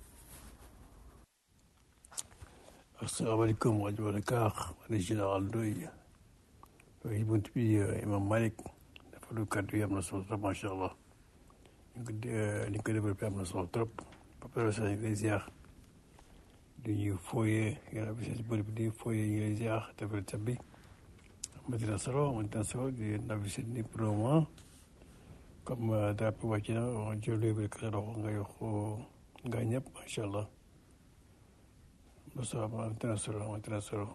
asalaamaaleykum rajo Dakar man général Ndoye waaye bunt bi imam Malick dafa lu kàddu yi am na solo trop macha allah ñu ko ni ñu ko développé am na solo trop papa sa ñu lay ziar di ñuy fooyee yàlla bi si bëri bi di fooyee ñu lay ziar defal tab bi amati na solo amati na solo di ndaw si ni pour le moment comme drapeau wàcc na jël bi ka dox nga yox nga ñëpp macha allah Moussa amati na solo amati na solo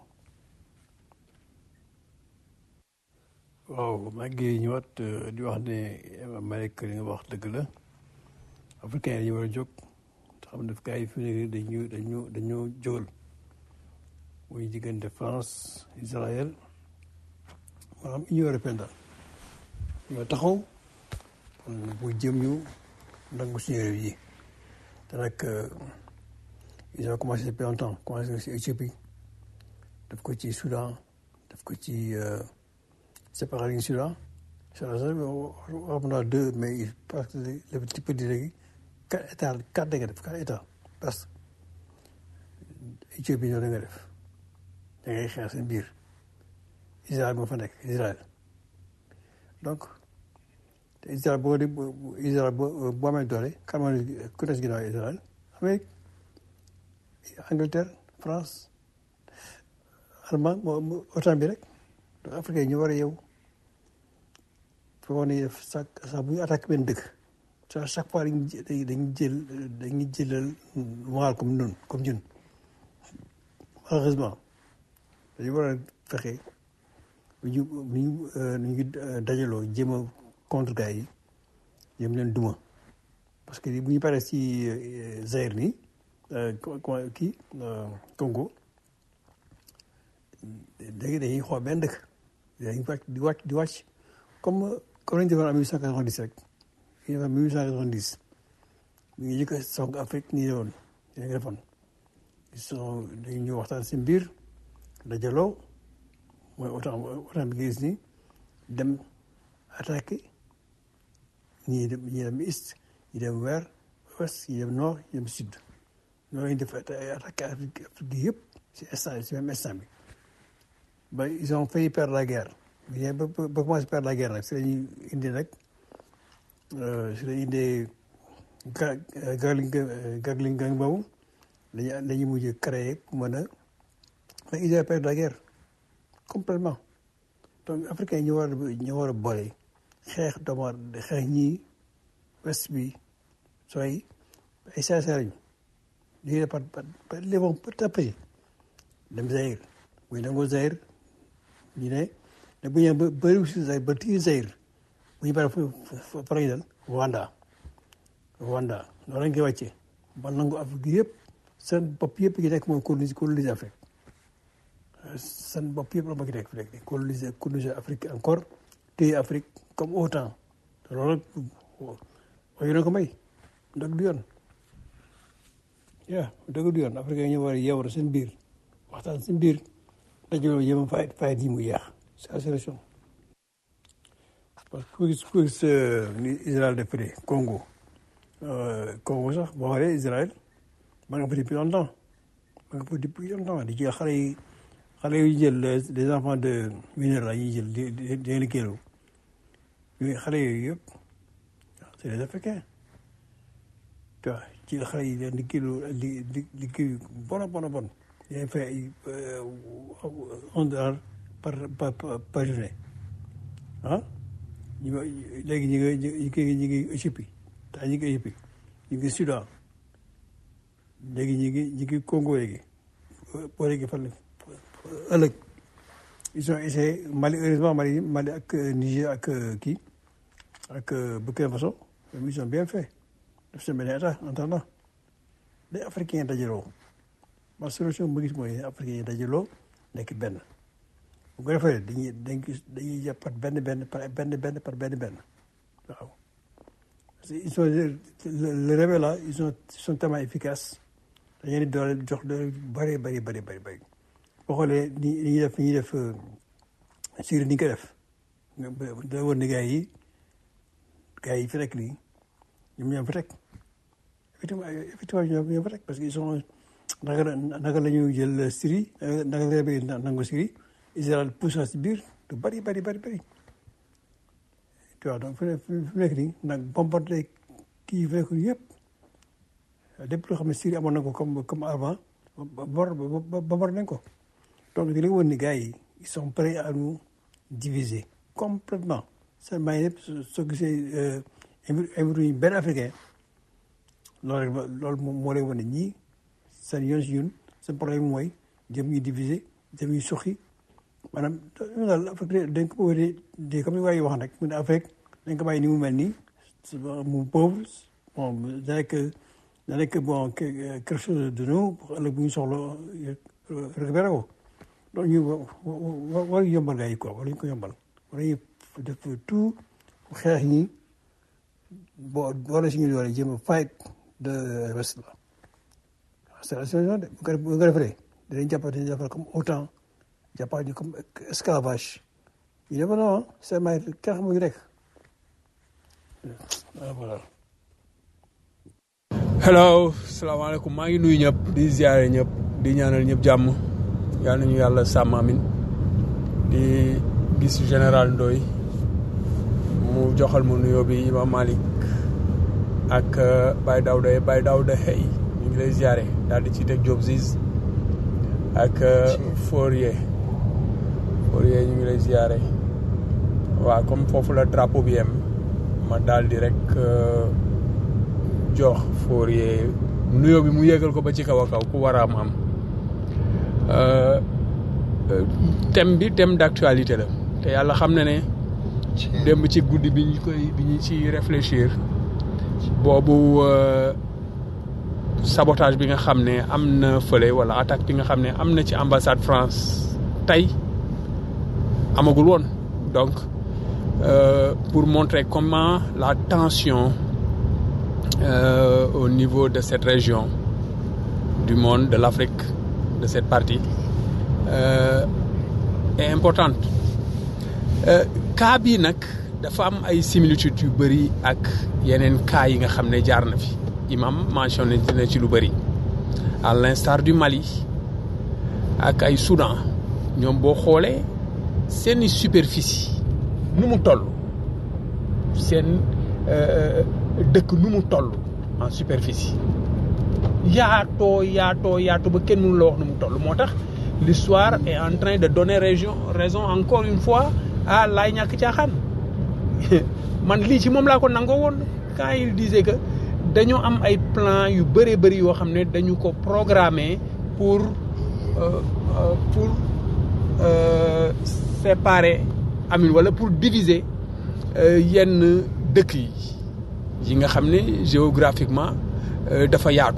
waaw maa ngi ñëwaat di wax ne Malick li nga wax dëgg la africain yi ñu war a jóg te xam ne gars yi fi mu ne dañu dañu dañu jógal muy diggante France Israël maanaam Union européenne daal ñoo taxaw bu jëm ñu nangu suñu réew yi te nag ils ont commencé depuis longtemps commencé si Éthiopie def ko ci Soudan def ko ci séparer nañu Soudan Soudan sax wax naa deux mais il parce que le petit peu di léegi quatre états quatre da nga def quatre états parce que Éthiopie ñoo da nga def da ngay xeex seen biir Israël moo fa nekk Israël donc te Israël boo di Israël boo boo amee doole kan moo ne ku des ginnaaw Israël Amérique Angleterre France Allemagne moo OTAN bi rek donc Afrique yi ñu war a yow foo ne sax sax bu ñu attaqué benn dëkk à chaque fois dañuy dañuy jël dañuy jëlal moral comme ñun comme ñun malheureusement dañu war a fexe bu ñu bu ñu nu ñu dajaloo jéem a contre gars yi jéem leen duma parce que bu ñu paree ci Zaïre nii kii Congo léegi dañuy xool benn dëkk dañuy wàcc di wàcc di wàcc comme comme lañu defoon en 1890 rek ñu defoon 1890 ñu ngi jëkk a song Afrique nii la woon ñu ngi defoon so dañu ñëw waxtaan seen biir dajaloo mooy autant autant bi nga gis ni dem attaqué ñii dem ñii dem est ñii dem vers ouest ñii dem nord ñii dem sud ñoo lañ def attaqué Afrique Afrique yëpp si instant si même instant bi ba ils ont failli perdre la guerre mais ba ba commencé perdre la guerre nag si lañuy indi nag si lañuy indee ga gagling gagling gang boobu dañuy dañuy mujj créer pour mën a mais ils ont perdu la guerre complètement donc africains yi ñu war a ñu war a boole xeex doomu xeex ñii west bi sooy ay saasara lañu lii de par par les vont petit à petit dem Zaïre muy nangoo Zaïre ñu ne ne bu ñu ba bëri si Zaïre ba tii Zaïre bu ñu paree fu fa lañu dal Rwanda Rwanda noonu lañ koy wàccee ba nangu Afrique yëpp seen bopp yëpp gi nekk mooy coloniser coloniser Afrique seen bopp yëpp la ma ki nekk fi nekk coloniser coloniser Afrique encore téye Afrique comme autant te loolu wax na ko may dëgg du yoon yaa dëgg du yoon Afrique yi ñu war a yeewal seen biir waxtaan seen biir dajaloo yéem a fayit fayit yi mu yeex c'est la solution parce que ku gis ku gis ni Israël def de Congo Congo sax boo xoolee Israël ma nga fa depuis longtemps ma nga fa depuis longtemps di jël xale yi xale yu jël les enfants de mineurs la ñuy jël di di di leen kéelu yooyu xale yooyu yëpp c'est les Africains tu vois ci xale yi leen di kéelu di di di kii bon bon bon yaa fay ay un dollar par par par journée ah ñu léegi ñu ngi ñu ngi ñu ngi Éthiopie taa ñu ngi Éthiopie ñu ngi Soudan léegi ñu ngi ñu ngi Congo léegi boo léegi fan ëllëg ils ont essayé Mali heureusement Mali Mali ak Niger ak kii ak Burkina Faso ils ont bien fait def seen benn état en attendant les Africains dajaloo ma solution bu gis mooy Africains yi dajaloo nekk benn bu ko defee dañuy dañuy jàpp par benn benn par benn benn par benn benn waaw parce que ils sont le rebelle là ils sont ils sont tellement efficaces dañu leen di doole jox doole bëri bëri bëri bëri bëri boo xoolee ni ni ñuy def ni ñuy def Syrie ni ñu ko def da war ni gars yi gars yi fi rek nii ñoom ñoo fa teg effectivement effectivement ñoom ñoo fa teg parce que ils sont naka la naka la ñu jël Syrie naka la rebelle nangu Syrie Israël pousse si biir du bëri bëri bëri bëri tu vois donc fi mu nekk nii nag bombardé kii yi fi nekk yëpp lépp loo xam ne Syrie amoon na ko comme comme avant bombardé nañ ko donc di la woon ni gars yi ils sont prêts à nous diviser complètement seulement yëpp soo gisee invité benn africain loolu rek loolu moo lay wane ñii seen yoon si ñun seen problème mooy jëm ñu diviser jëm ñu suqi maanaam daal Afrique dañ ko bëgg di comme ni waaye wax nag mu ne Afrique dañ ko bàyyi ni mu mel nii mu pauvre bon da nekk da nekk bon quelque chose de nous ëllëg bu ñu soxla récupéré ko donc ñu war war yombal gars yi quoi war ñu ko yombal war nañu def tout xeex ñi boo boole si ñu doole jéem a fight de reste la c'est la solution de bu ko bu ko defee dinañ jàpp dinañ jàppal comme autant jàppal ñu comme esclavage ñu ne ma non c'est may kenn xamuñu rek voilà. hello salaamaaleykum maa ngi nuyu ñëpp di ziare ñëpp di ñaanal ñëpp jàmm yal nañu yàlla sàmm amin di gis général Ndoye mu joxal mu nuyoo bi Imam Malick ak Baye Daouda Baye Daouda Hey ñu ngi lay ziare daal di ci teg Diop Ziz ak Fourier Fourier ñu ngi lay ziare waaw comme foofu la drapeau bi yem ma daal di rek jox Fourier nuyoo bi mu yégal ko ba ci kaw a kaw ku war a am am thème bi thème d'actualité la te yàlla xam na ne démb ci guddi bi ñu koy bi ñu ci réfléchir boobu sabotage bi nga xam ne am na fële wala attaque bi nga xam ne am na ci ambassade France tey amagul woon donc euh, pour montrer comment la tension euh, au niveau de cette région du monde, de l'Afrique, de cette partie, euh, est importante. cas bii nag dafa am ay similitudes yu bëri ak yeneen cas yi nga xam ne jaar na fi imam mentionné na ci lu bëri à l'instar du Mali ak ay Soudan ñoom boo xoolee seeni superficie nu mu toll seen dëkk nu mu toll en superficie yaatoo yaatoo yaatoo ba kenn mënu la wax nu mu toll moo tax l'histoire est en train de donner région raison encore une fois à laay ñàkk caaxaan man lii ci moom laa ko nangoo woon quand il disait que dañoo am ay plan yu bëree bëri yoo xam ne dañu ko programmer pour euh, euh, pour euh, séparer amin wala pour diviser yenn dëkk yi yi nga xam ne géographiquement dafa yaatu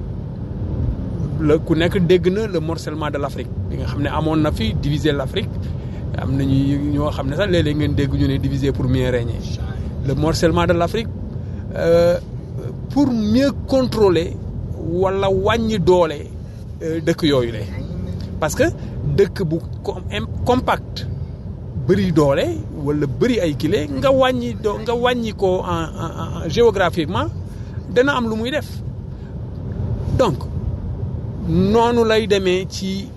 la ku nekk dégg na le morcellement de l'Afrique bi nga xam ne amoon na fi diviser l'Afrique am nañu ñoo xam ne sax léeg-léeg ngeen dégg ñu ne diviser pour mieux régner le morcellement de l'Afrique euh, pour mieux contrôler wala wàññi doole dëkk yooyu le parce que dëkk bu compact bëri doole wala bëri ay kile nga wàññi doo nga wàññi ko en en géographiquement dana am lu muy def donc noonu lay demee ci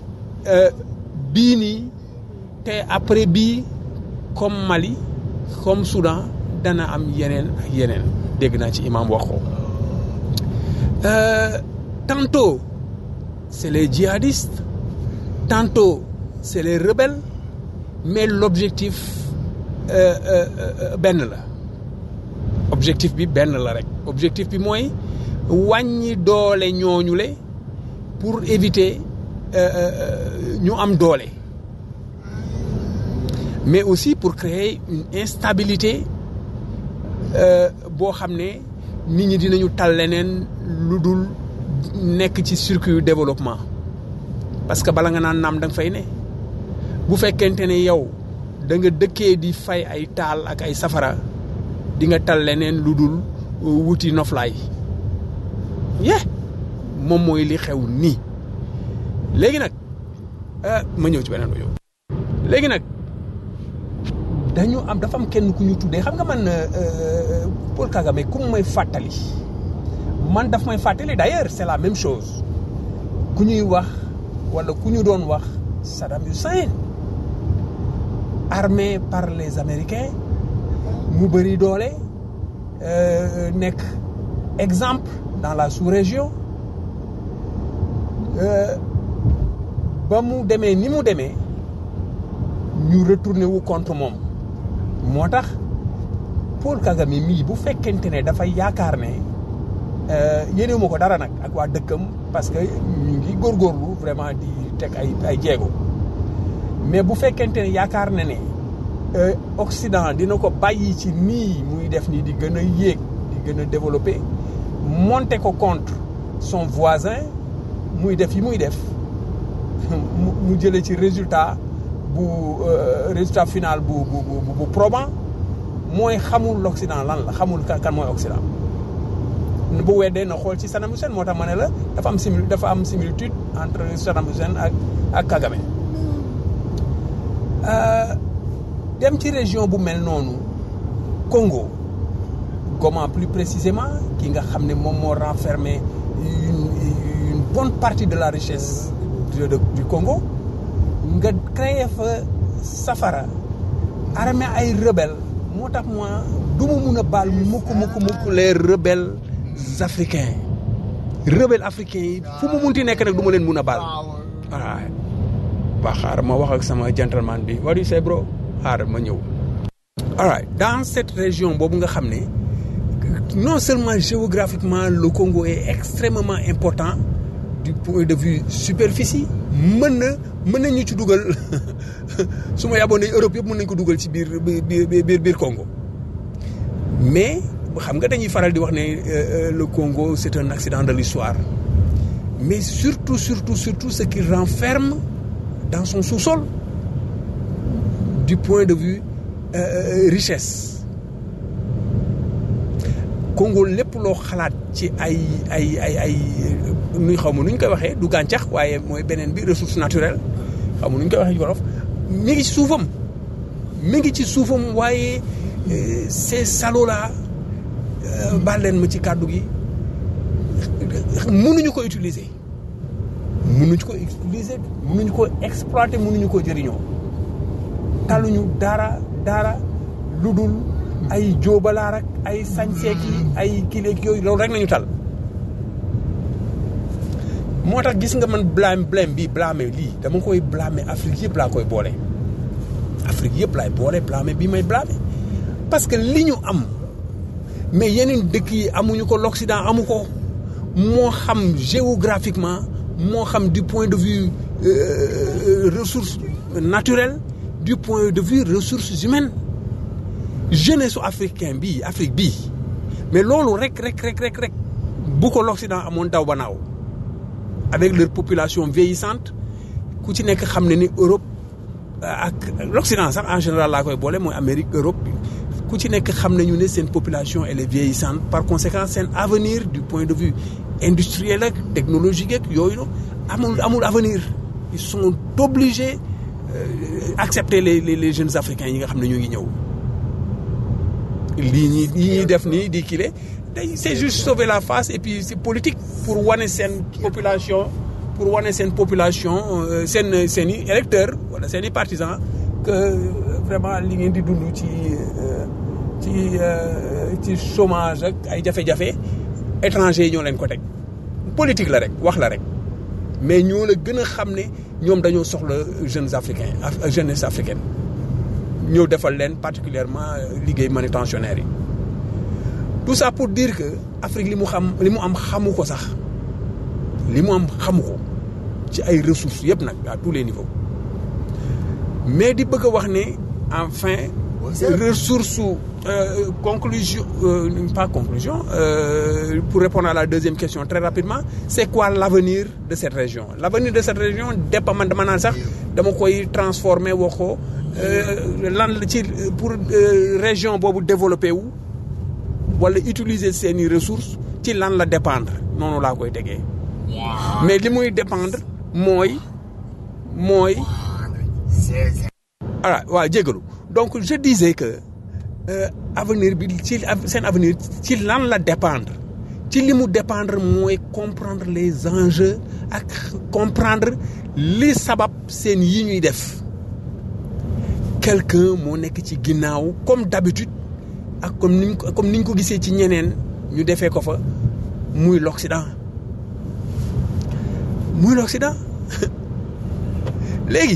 bii nii te après bii comme Mali comme Soudan dana am yeneen ak yeneen dégg naa ci imam wax ko tantôt c'est les djihadistes tantôt c'est les rebelles mais l'objectif euh, euh, benn la objectif bi benn la rek objectif bi mooy wàññi doole ñooñu le pour éviter ñu am doole mais aussi pour créer une instabilité boo xam ne nit ñi dinañu tal leneen lu dul nekk ci circuit yu développement parce que bala nga naan naam da nga fay ne bu fekkente ne yow da nga dëkkee di fay ay taal ak ay safara di nga tal leneen lu dul wuti noflaay ye moom mooy li xew nii léegi nag ma ñëw ci beneen audio léegi nag dañu am dafa am kenn ku ñu tuddee xam nga man Paul Kagame ku may fàttali man daf may fàttali d'ailleurs c'est la même chose ku ñuy wax wala ku ñu doon wax Saddam Hussein armé par les Américains mu bëri doole nekk exemple dans la sous-région ba mu demee ni mu demee ñu retourné wu contre moom moo tax Paul Kagame mii bu fekkente ne dafay yaakaar ne yéenewu ma ko dara nag ak waa dëkkam parce que ñu ngi góorgóorlu vraiment di teg ay ay jéego mais bu fekkente ne yaakaar na ne Occident dina ko bàyyi ci nii muy def nii di gën a yéeg di gën a développer monter ko contre son voisin muy def yi muy def mu jëlee ci résultat bu résultat final bu bu bu bu probant mooy xamul l'Occident lan la xamul kan mooy Occident bu weddee na xool ci Saddam Hussein moo tax ma ne la dafa am simili dafa am similitude entre Saddam Hussein ak ak Kagame Euh, dem ci région bu mel noonu Congo Goma plus précisément ki nga xam ne moom moo renfermé une, une bonne partie de la richesse de- de- du Congo nga créé fa safara armée ay rebelle moo tax moi du ma mun a baal mukk mukk mukk les rebelles africains rebelles africains yi fu mu munti nekk nag du ma leen mun a baal voilà waa xaaral ma wax ak sama gentleman bi what do you say bro xaaral ma ñëw alright dans cette région boobu nga xam ne non seulement géographiquement le Congo est extrêmement important du point de vue superficie mën na mën nañu ci dugal su ma yaboon ne Europe yëpp mën nañu ko dugal ci biir biir biir biir Congo mais xam nga dañuy faral di wax ne euh, euh, le Congo c'est un accident de l'histoire mais surtout surtout surtout ce qu'il renferme dans son sous-sol du point de vue euh, euh, richesse Congo lépp loo xalaat ci ay ay ay ay nuy xaw ma nu ñu koy waxee du gàncax waaye mooy beneen bi ressource naturelle xaw ma nu ñu koy waxee ci wolof mi ngi ci suufam mi ngi ci suufam waaye euh, ces salauds là euh, baal leen ma ci kàddu gi mënuñu ko utiliser mënuñu ko utiliser mënuñu ko exploiter mënuñu ko jëriñoo taluñu dara dara lu dul ay jóobalaar ak ay sañseek yi ay kileeg yooyu loolu rek nañu tal moo tax gis nga man blâme blâme bi blâme lii dama koy blâmer Afrique yëpp laa koy boole Afrique yëpp laay boole blâme bi may blâme parce que li ñu am mais yeneen dëkk yi amuñu ko l'Occident amu ko moo xam géographiquement moo xam du point de vue euh, ressources naturelles du point de vue ressources humaines jeunesse su africain bii Afrique bii mais loolu rek rek rek rek rek bu ko l'Occident amoon daw ba naaw avec leur population vieillissante ku ci nekk xam ne ni Europe ak l'Occident sax en général laa koy boole mooy Amérique Europe ku ci nekk xam nañu ne seen population elle est vieillissante par conséquent seen avenir du point de vue industriel ak technologique ak yooyu no amul amul avenir ils sont obligés euh, accepter les, les les jeunes africains yi nga xam ne ñu ngi ñëw lii ñi lii ñuy def nii di kile day c'est juste sauver la face et puis c'est politique pour wane seen population pour wane seen population euh, seen seen i électeurs wala seen i partisans que euh, vraiment li ngeen di dund ci euh, ci euh, ci chômage ak ay jafe-jafe étrangers yi ñoo leen ko teg politique la rek wax la rek mais ñoo la gën a xam ne ñoom dañoo soxla jeunes africains af- jeunesse africaine ñëw defal leen particulièrement euh, liggéey manutentionnaire yi tout ça pour dire que Afrique li mu xam li mu am xamu ko sax li mu am xamu ko ci ay ressources yëpp nag à tous les niveaux mais di bëgg a wax ne enfin ressource euh, conclusion euh, pas conclusion euh, pour répondre à la deuxième question très rapidement c'est quoi l'avenir de cette région l'avenir de cette région dépend man dama naan sax dama koy transformer wax ko euh, lan la ci pour euh, région boobu développé wu wala utiliser seeni ressources ci lan la dépendre noonu laa koy tegee mais li muy dépendre mooy mooy voilà waaw jégalu donc je disais que euh, avenir bi ci seen avenir ci lan la dépendre ci li mu dépendre mooy comprendre les enjeux ak comprendre li sabab seen yi ñuy def quelqu'un moo nekk ci ginnaaw comme d'habitude ak comme niñ ko comme niñ ko gisee ci ñeneen ñu defee ko fa muy l'Occident muy l'Occident léegi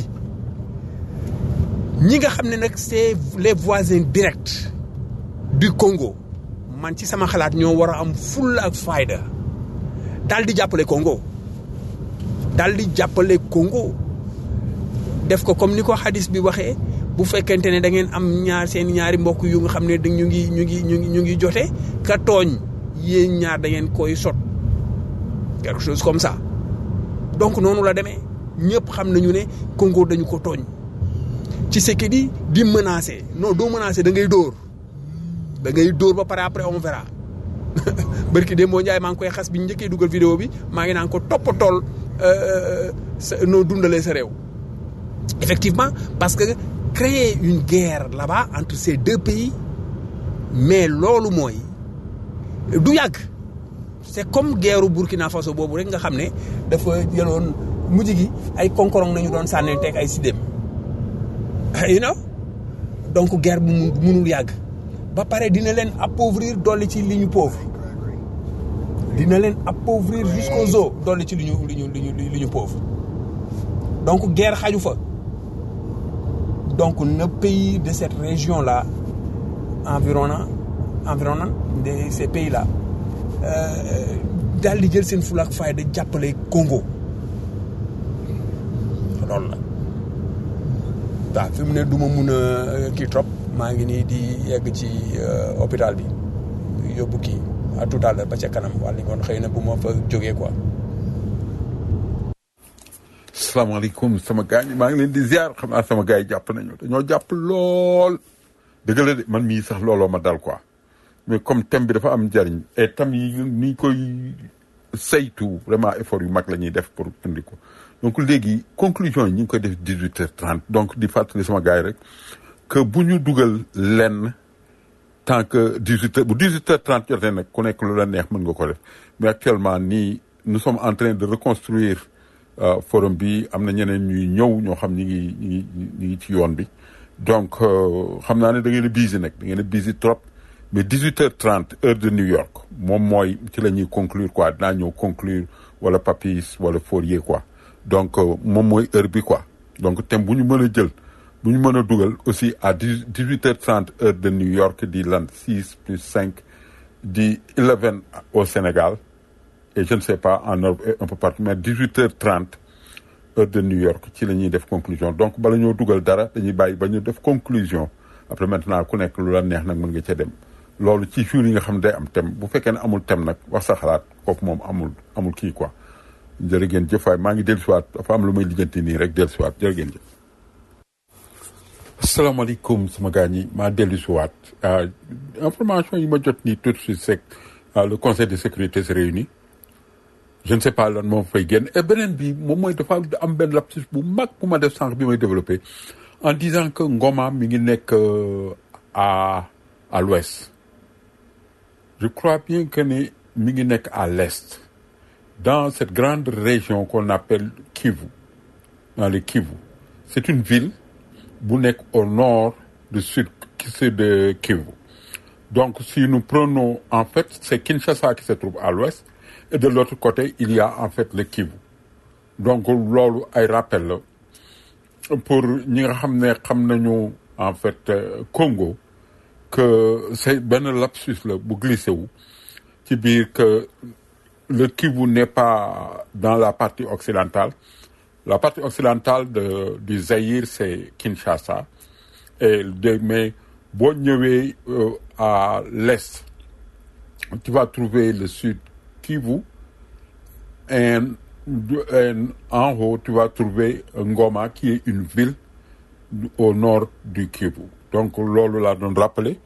ñi nga xam ne nag c'est les voisins directs du Congo man ci sama xalaat ñoo war a am fulla ak fayda daal di jàppale Congo daal di jàppale Congo def ko comme ni ko xadis bi waxee bu fekkente ne da ngeen am ñaar seen ñaari mbokk yu nga xam ne da ñu ngi ñu ngi ñu ngi ñu ngi jote ka tooñ yéen ñaar da ngeen koy sot quelque chose comme ça donc noonu la demee ñëpp xam nañu ne Congo dañu ko tooñ ci sekki di di menacer non doo menacer da ngay dóor da ngay dóor ba pare après on verra barki démb boo Njaay maa ngi koy xas bi ñu njëkkee dugal vidéo bi maa ngi naan ko toppatool sa noo dundalee sa réew effectivement parce que créer une guerre là-bas entre ces deux pays mais loolu mooy du yàgg c'est comme guerru Burkina Faso boobu rek nga xam ne dafa jëloon mujj gi ay konkorong nañu doon sànni teg ay sidéem you know donc guerre bu mu munul yàgg ba pare dina leen appauvrir dolli ci li ñu pauvre dina leen appauvrir jusqu'aux os dolli ci li ñu li ñu li ñu li ñu pauvre donc guerre xaju fa donc nos pays de cette région là environnant environnant de ces pays là daal di jël seen fulaak fayda jàppale Congo loolu la waaw fi mu ne du ma mun a kii trop maa ngi nii di yegg ci hôpital bi yóbbu kii à tout à l'heure ba ca kanam wàllu ngoon xëy na bu ma fa jógee quoi. salaamaaleykum sama gars ñi maa ngi leen di ziar xam naa sama gars yi jàpp nañu dañoo jàpp lool dëgg la de man mii sax looloo ma dal quoi mais comme thème bi dafa am njariñ et thème yi ni koy saytu vraiment effort yu mag la ñuy def pour indi ko donc léegi conclusion yi ñu ngi koy def dix huit heures trente donc di fàttali sama gars yi rek que bu ñu dugal lenn tant que dix huit heures bu dix huit heures trente jotee nag ku nekk lu la neex mën nga ko def mais actuellement nii nous sommes en train de reconstruire forum bi am na ñeneen ñuy ñëw ñoo xam ñi ngi ñi ngi ñi ngi ci yoon bi donc xam naa ne da ngeen a busy nag da ngeen a busy trop mais dix huit heures trente heure de New York moom mooy ci la ñuy conclure quoi dinaa ñëw conclure wala Papis wala Fourier quoi donc moom mooy heure bi quoi donc thème bu ñu mën a jël bu ñu mën a dugal aussi à dix dix huit heures trente heure de New York di lan six plus cinq di eleven au Sénégal et je ne sais pas en Europe et un peu partout mais dix huit heures trente heure de New York ci la ñuy def conclusion donc bala ñoo dugal dara dañuy bàyyi ba ñu def conclusion après maintenant ku nekk lu la neex nag mën nga ca dem loolu ci jour yi nga xam ne day am thème bu fekkee ne amul thème nag wax sa xalaat kooku moom amul amul kii quoi jërë ngeen jëf waay maa ngi dellusiwaat dafa am lu may lijjanti nii rek dellusiwaat jërë ngeen jëf. asalaamaaleykum sama gars ñi maa dellusiwaat information yi ma jot nii tout de suite c'est le conseil de sécurité se réunit je ne sais pas lan moom fay génn et beneen bi moom mooy dafa am benn lapsus bu mag bu ma def sànq bi may développé en disant que Ngoma mi ngi nekk à à l'ouest je crois bien que ni mi ngi nekk à l'est dans cette grande région qu'on appelle Kivu dans le Kivu c'est une ville bu nekk au nord du sud sud de Kivu donc si nous prenons en fait c'est Kinshasa qui se trouve à l'ouest et de l'autre côté il y a en fait le Kivu donc loolu ay rappel la pour ñi nga xam ne xam nañu en fait Congo que c'est benn lapsus la bu glissé wu ci biir que le Kivu n'est pas dans la partie occidentale la partie occidentale de du Zaïre c'est Kinshasa et de mais boo ñëwee à l'est tu vas trouver le sud Kivu et, et en haut tu vas trouver Ngoma qui est une ville au nord du Kivu donc loolu laa doon rappeler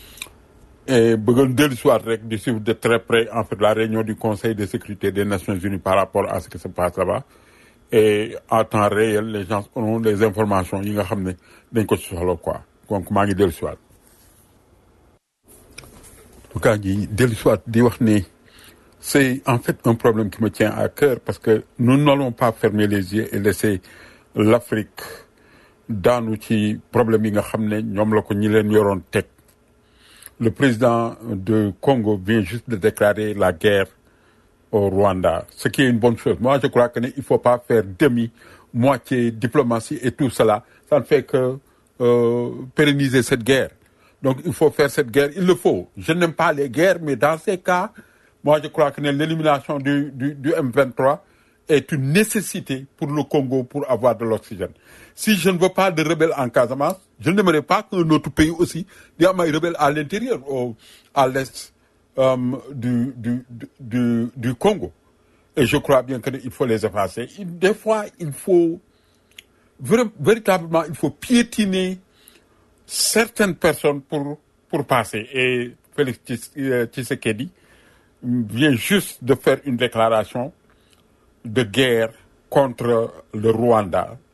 et bëggoon dellu soit rek di suivre de très près en fait la réunion du Conseil de sécurité des Nations Unies par rapport à ce qui se passe là-bas et en temps réel les gens auront les informations yi nga xam ne dañ ko ci soxla quoi donc maa ngi dellu soit en tout cas ji dellu soit di wax ni c'est en fait un problème qui me tient à cœur parce que nous n'allons pas fermer les yeux et laisser l'Afrique daanu ci problème yi nga xam ne ñoom la ko ñi leen yoroon teg le président de Congo vient juste de déclarer la guerre au Rwanda ce qui est une bonne chose moi je crois que ne il faut pas faire demi moitié diplomatie et tout cela ça ne fait que euh, pérenniser cette guerre donc il faut faire cette guerre il le faut je n'aime pas les guerres mais dans ces cas moi je crois que l'élimination du, du, du M23 est une nécessité pour le Congo pour avoir de l'oxygène. Si je ne veux pas de rebelles en Casamance, je n'aimerais pas qu'un autre pays aussi ait des rebelles à l'intérieur, à l'est euh, du, du, du, du, Congo. Et je crois bien qu'il faut les effacer. Des fois, il faut véritablement, il faut piétiner certaines personnes pour, pour passer. Et Félix Tshisekedi vient juste de faire une déclaration de guerre contre le Rwanda.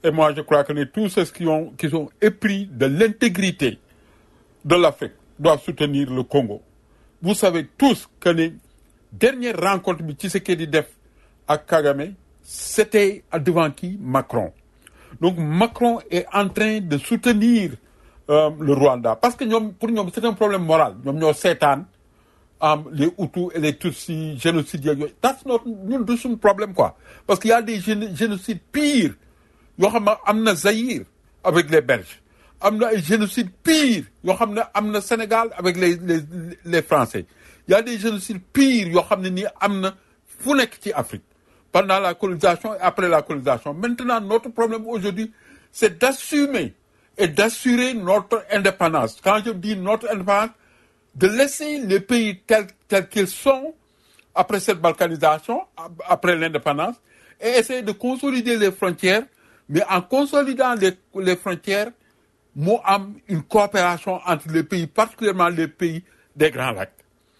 Et moi, je crois que les- tous ceux qui, ont, qui sont épris de l'intégrité de l'Afrique doivent soutenir le Congo. Vous savez tous que les dernières rencontres de Tshisekedi Def à Kagame, c'était devant qui Macron. Donc Macron est en train de soutenir euh, le Rwanda. Parce que ñoom- pour nous, c'est un problème moral. Nous ñoo seetaan um, les Hutus et les Tutsis, génocide yeeg yooyu. That's not, ñun du suñu problème quoi. Parce qu'il y a des géno- génocides pires. yoo xam ne am na Zaïre avec les Belges. am na ay génocides pires yoo xam ne am na Sénégal avec les les les Français. Il y a des génocides pires yoo xam ne nii am na fu nekk ci Afrique. Pendant la colonisation et après la colonisation. Maintenant, notre problème aujourd'hui, c'est d'assumer et d'assurer notre indépendance. Quand je dis notre indépendance, de laisser les pays tels, tels qu'ils sont après cette balkanisation, ap- après l'indépendance, et essayer de consolider les frontières, mais en consolidant les, les frontières, mu am une coopération entre les pays, particulièrement les pays des Grands Lacs.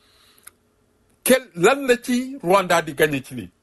Quel, lan la ci Rwanda di gagné ci lii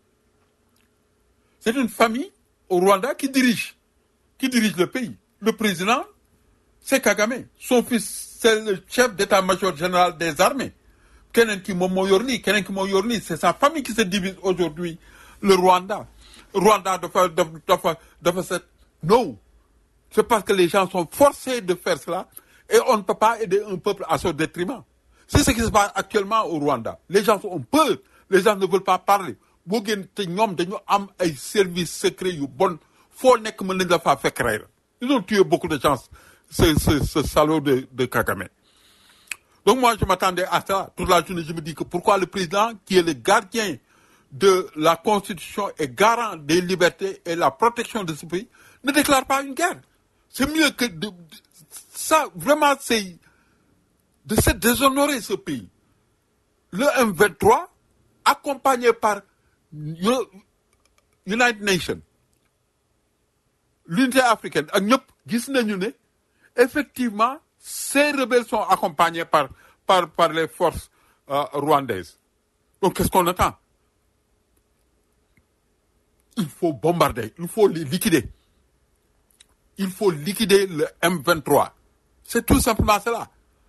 C'est une famille au Rwanda qui dirige, qui dirige le pays. Le président, c'est Kagame. Son fils, c'est le chef d'état-major général des armées. Keneen ki moom moo yor lii, keneen ki moo yor lii. C'est sa famille qui se divise aujourd'hui, le Rwanda. Rwanda dafa dafa dafa dafa set. Non. C'est parce que les gens sont forcés de faire cela et on ne peut pas aider un peuple à son détriment. C'est ce qui se passe actuellement au Rwanda. Les gens ont peur. Les gens ne veulent pas parler. boo génn te ñoom dañu am ay services secrets yu bon foo nekk mën nañ la faa fekk rey la. Ils ont tué beaucoup de gens, ce, ce, ce salaud de, de Kagame. Donc moi, je m'attendais à ça. Toute la journée, je me dis que pourquoi le président, qui est le gardien de la Constitution et garant des libertés et la protection de ce pays, ne déclare pas une guerre. C'est mieux que de, de- ça, vraiment, c'est de se déshonorer ce pays. Le M23, accompagné par Yo- United Nations, l'unité africaine, ak ñëpp gis nañu ne effectivement ces rebelles sont accompagnés par par par les forces euh, rwandaises. Donc qu'est-ce qu'on attend Il faut bombarder, il faut les liquider. Il faut liquider le M23. C'est tout simplement cela.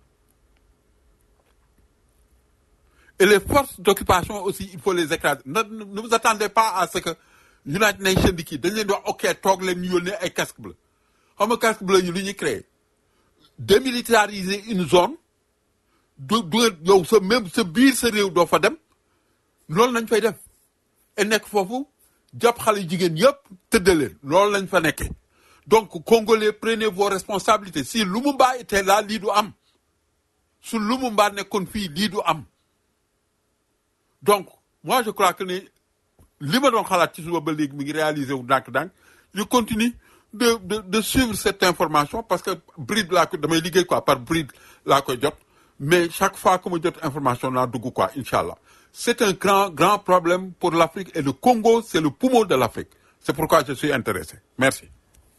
Et les forces d'occupation aussi, il faut les écraser. Ne, ne ne vous attendez pas à ce que United Nations di kii dañ leen di wax ok toog leen ñu yónnee ay casque bleu xam nga casque bleu ñu lu ñuy créé démilitariser une zone du du yow sa même sa biir sa réew doo fa dem loolu lañ fay def et nekk foofu jàpp xale yu jigéen yëpp tëddaleen loolu lañ fa nekkee donc congolais prenez vos responsabilités si Lumumba était là lii du am su Lumumba nekkoon fii lii du am donc moi je crois que ne li ma doon xalaat ci suba ba léegi mi ngi réalisé wu ndànk-ndànk je continue de de de suivre cette information parce que bride laa ko damay liggéey quoi par bride laa koy jot mais chaque fois que ma jot information naa dugg quoi incha allah c'est un grand grand problème pour l'Afrique et le Congo c'est le poumon de l'Afrique c'est pourquoi je suis intéressé merci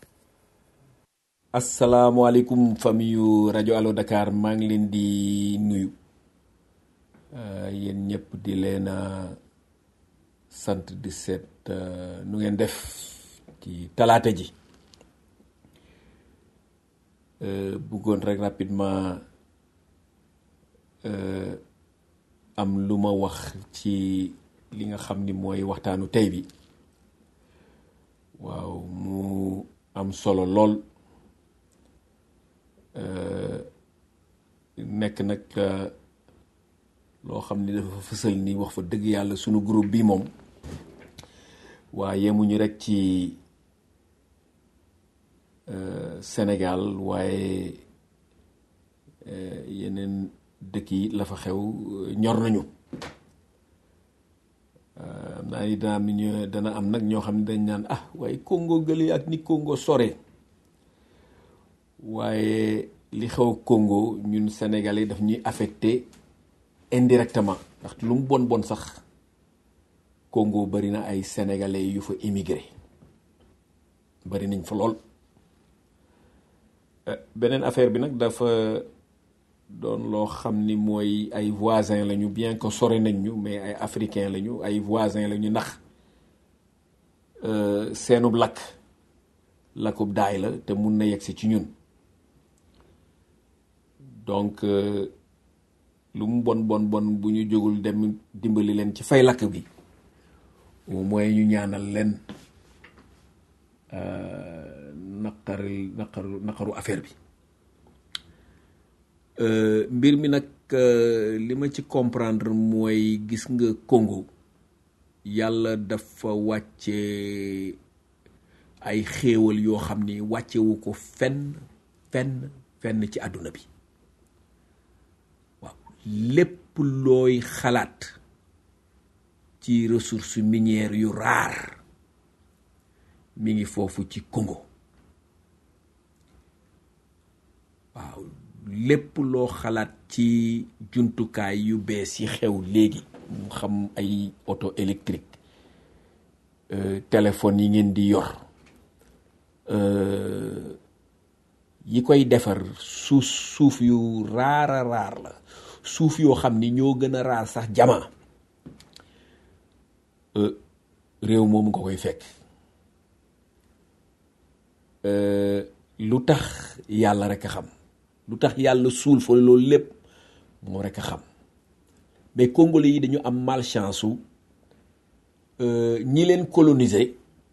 asalaamaaleykum famille yu rajo Allo Dakar maa ngi leen di nuyu Euh, yéen ñëpp di leen a sant di seet euh, nu ngeen def ci talaata ji Euh, bëggoon rek rapidement euh, am lu ma wax ci li nga xam ni mooy waxtaanu tey bi waaw mu am solo lool Euh, nekk nag euh, loo xam ni dafa fësal ni wax fa dëgg yàlla sunu groupe bi moom waaye yemuñu rek ci euh, Sénégal waaye euh, yeneen dëkk yi la fa xew euh, ñor nañu Euh, am naa ni dana am ñu dana am nag ñoo xam ne dañ naan ah waaye Congo gële ak ni Congo sore waaye li xew Congo ñun Sénégalais daf ñuy affecté indirectement ndax lu mu bon bon sax Congo bari na ay sénégalais yu fa émigré bari nañ fa lool Euh, beneen affaire bi nag dafa doon loo xam ni mooy ay voisins lañu bien que sore nañ ñu mais ay africains lañu ay voisins lañu ndax euh, seenub lakk lakub daay la te mun na yegsi ci ñun donc euh, lu mu bon bon bon bu ñu jógul dem dimbali leen ci fay lakk bi au moins ñu ñaanal leen euh, naqari naqaru naqaru affaire bi Euh, mbir mi nag euh, li ma ci comprendre mooy gis nga Congo yàlla dafa wàcce ay xéewal yoo xam ni wàccewu ko fenn fenn fenn ci àdduna bi waaw lépp looy xalaat ci ressources minières yu raar mi ngi foofu ci Congo waaw lépp loo xalaat ci jumtukaay yu bees yi xew léegi mu xam ay auto électrique euh, téléphone yi ngeen di yor euh, yi koy defar suuf suuf yu raara raar la suuf yoo xam ni ñoo gën a raar sax jama euh, réew moomu nga koy fekk euh, lu tax yàlla rek a xam lu tax yàlla suul fa loolu lépp moo rek a xam mais congolais yi dañu am malchance su euh, ñi leen coloniser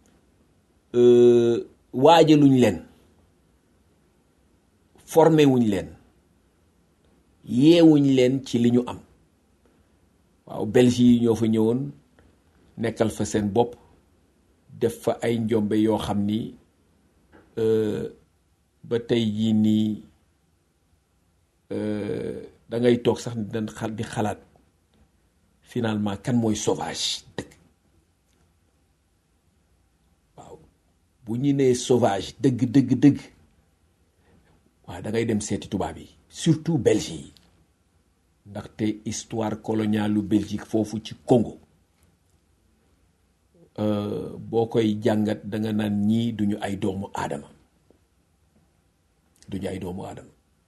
euh, waajaluñ leen formé wuñ leen yeewuñ leen ci li ñu am waaw belge yi ñoo fa ñëwoon nekkal fa seen bopp def fa ay njombe yoo xam ni euh, ba tey jii nii da ngay toog sax di xal di xalaat finalement kan mooy sauvage dëgg waaw bu ñu nee sauvage dëgg dëgg dëgg waaw da ngay dem seeti tubaab yi surtout belge yi ndaxte histoire coloniale lu Belgique foofu ci Congo euh, boo koy jàngat da nga naan ñii duñu ay doomu aadama duñu ay doomu aadama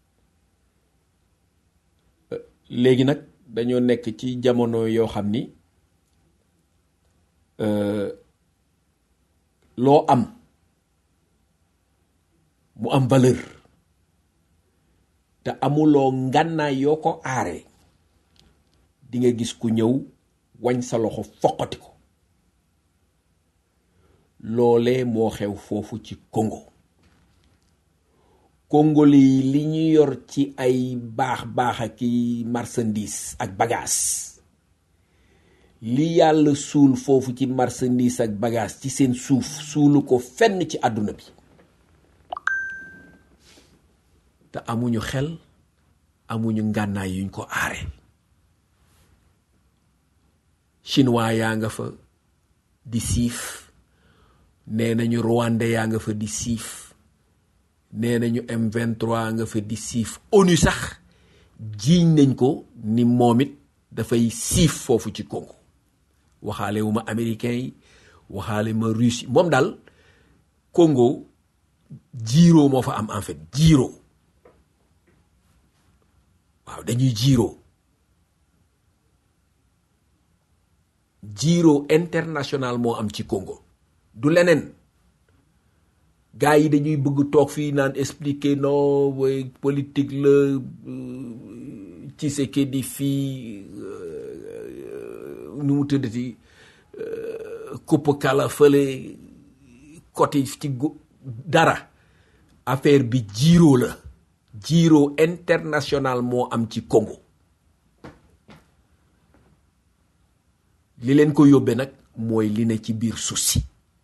léegi nag dañoo nekk ci jamono yoo xam ni euh, loo am mu am valeur te amuloo ngànnaay yoo ko aaree di nga gis ku ñëw wañ sa loxo foqati ko loolee moo xew foofu ci Congo Congolais yi li ñu yor ci ay baax baax ak i marchandise ak bagage li yàlla suul foofu ci marchandise ak bagage ci seen suuf suulu ko fenn ci àdduna bi te amuñu xel amuñu ngànnaay yuñ ko aare chinois yaa nga fa di siif nee nañu rwandais yaa nga fa di siif nee nañu M23 nga fa di siif ONU sax jiiñ nañ ko ni moom it dafay siif foofu ci Congo waxaale wu ma américain yi waxaale ma russe yi moom daal Congo jiiroo moo fa am en fait jiiroo waaw dañuy jiiroo jiiroo international moo am ci Congo du leneen gars yi dañuy bëgg toog fii naan expliquer non way politique la ci ce qui di fii nu mu tëddati kupp kala fële côté ci dara affaire bi jiiroo la jiiroo international moo am ci Congo li leen ko yóbbee nag mooy li ne ci biir suuf si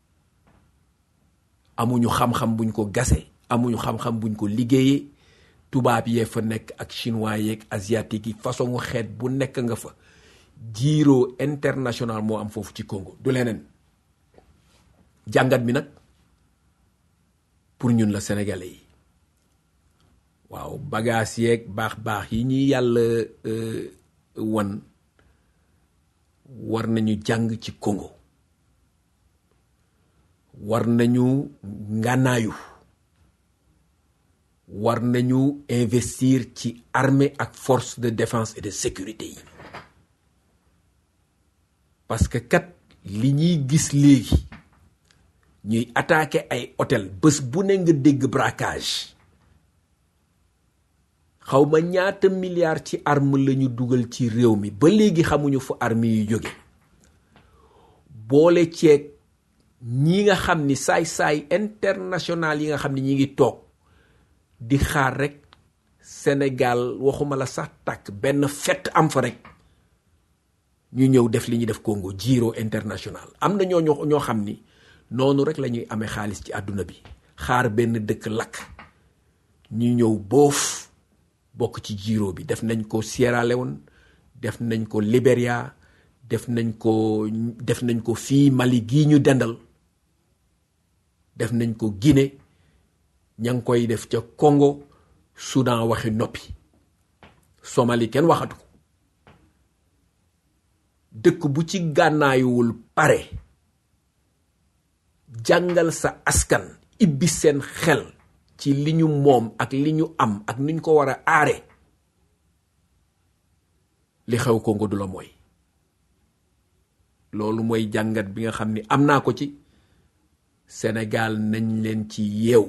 amuñu xam-xam buñ ko gase amuñu xam-xam buñ ko liggéeyee tubaab yee fa nekk ak chinois yeeg asiatique yi façon xeet bu nekk nga fa jiiroo international moo am foofu ci Congo du leneen jàngat bi nag pour ñun la sénégalais yi waaw bagage yeeg baax-baax yi ñuy yàlla wan war nañu jàng ci Congo war nañu ngànnaayu war nañu investir ci armée ak force de défense et de sécurité yi parce que kat li ñuy gis léegi ñuy attaqué ay hôtel bés bu ne nga dégg braquage xawma ñaata milliards ci arme lañu dugal ci réew mi ba léegi xamuñu fu arme yu jóge boole ceeg ñi nga xam ni saay-saay international yi nga xam ni ñi ngi toog di xaar rek Sénégal waxuma la sax tàkk benn fett am fa rek ñu ñëw def li ñuy def Congo Giro international am na ñoo ñoo xam ni noonu rek la ñuy amee xaalis ci àdduna bi xaar benn dëkk lakk ñu ñëw boof bokk ci Giro bi def nañ ko Sierra Leone def nañ ko Libéria def nañ ko def nañ ko fii Mali gii ñu dendal def nañ ko Guinée ña ngi koy def ca Congo Soudan waxi noppi Somalie kenn waxatu ko dëkk bu ci gànnaayuwul pare jàngal sa askan ibbi seen xel ci li ñu moom ak li ñu am ak ni ñu ko war a aare li xew Congo du la mooy loolu mooy jàngat bi nga xam ni am naa ko ci Sénégal nañ leen ci yeew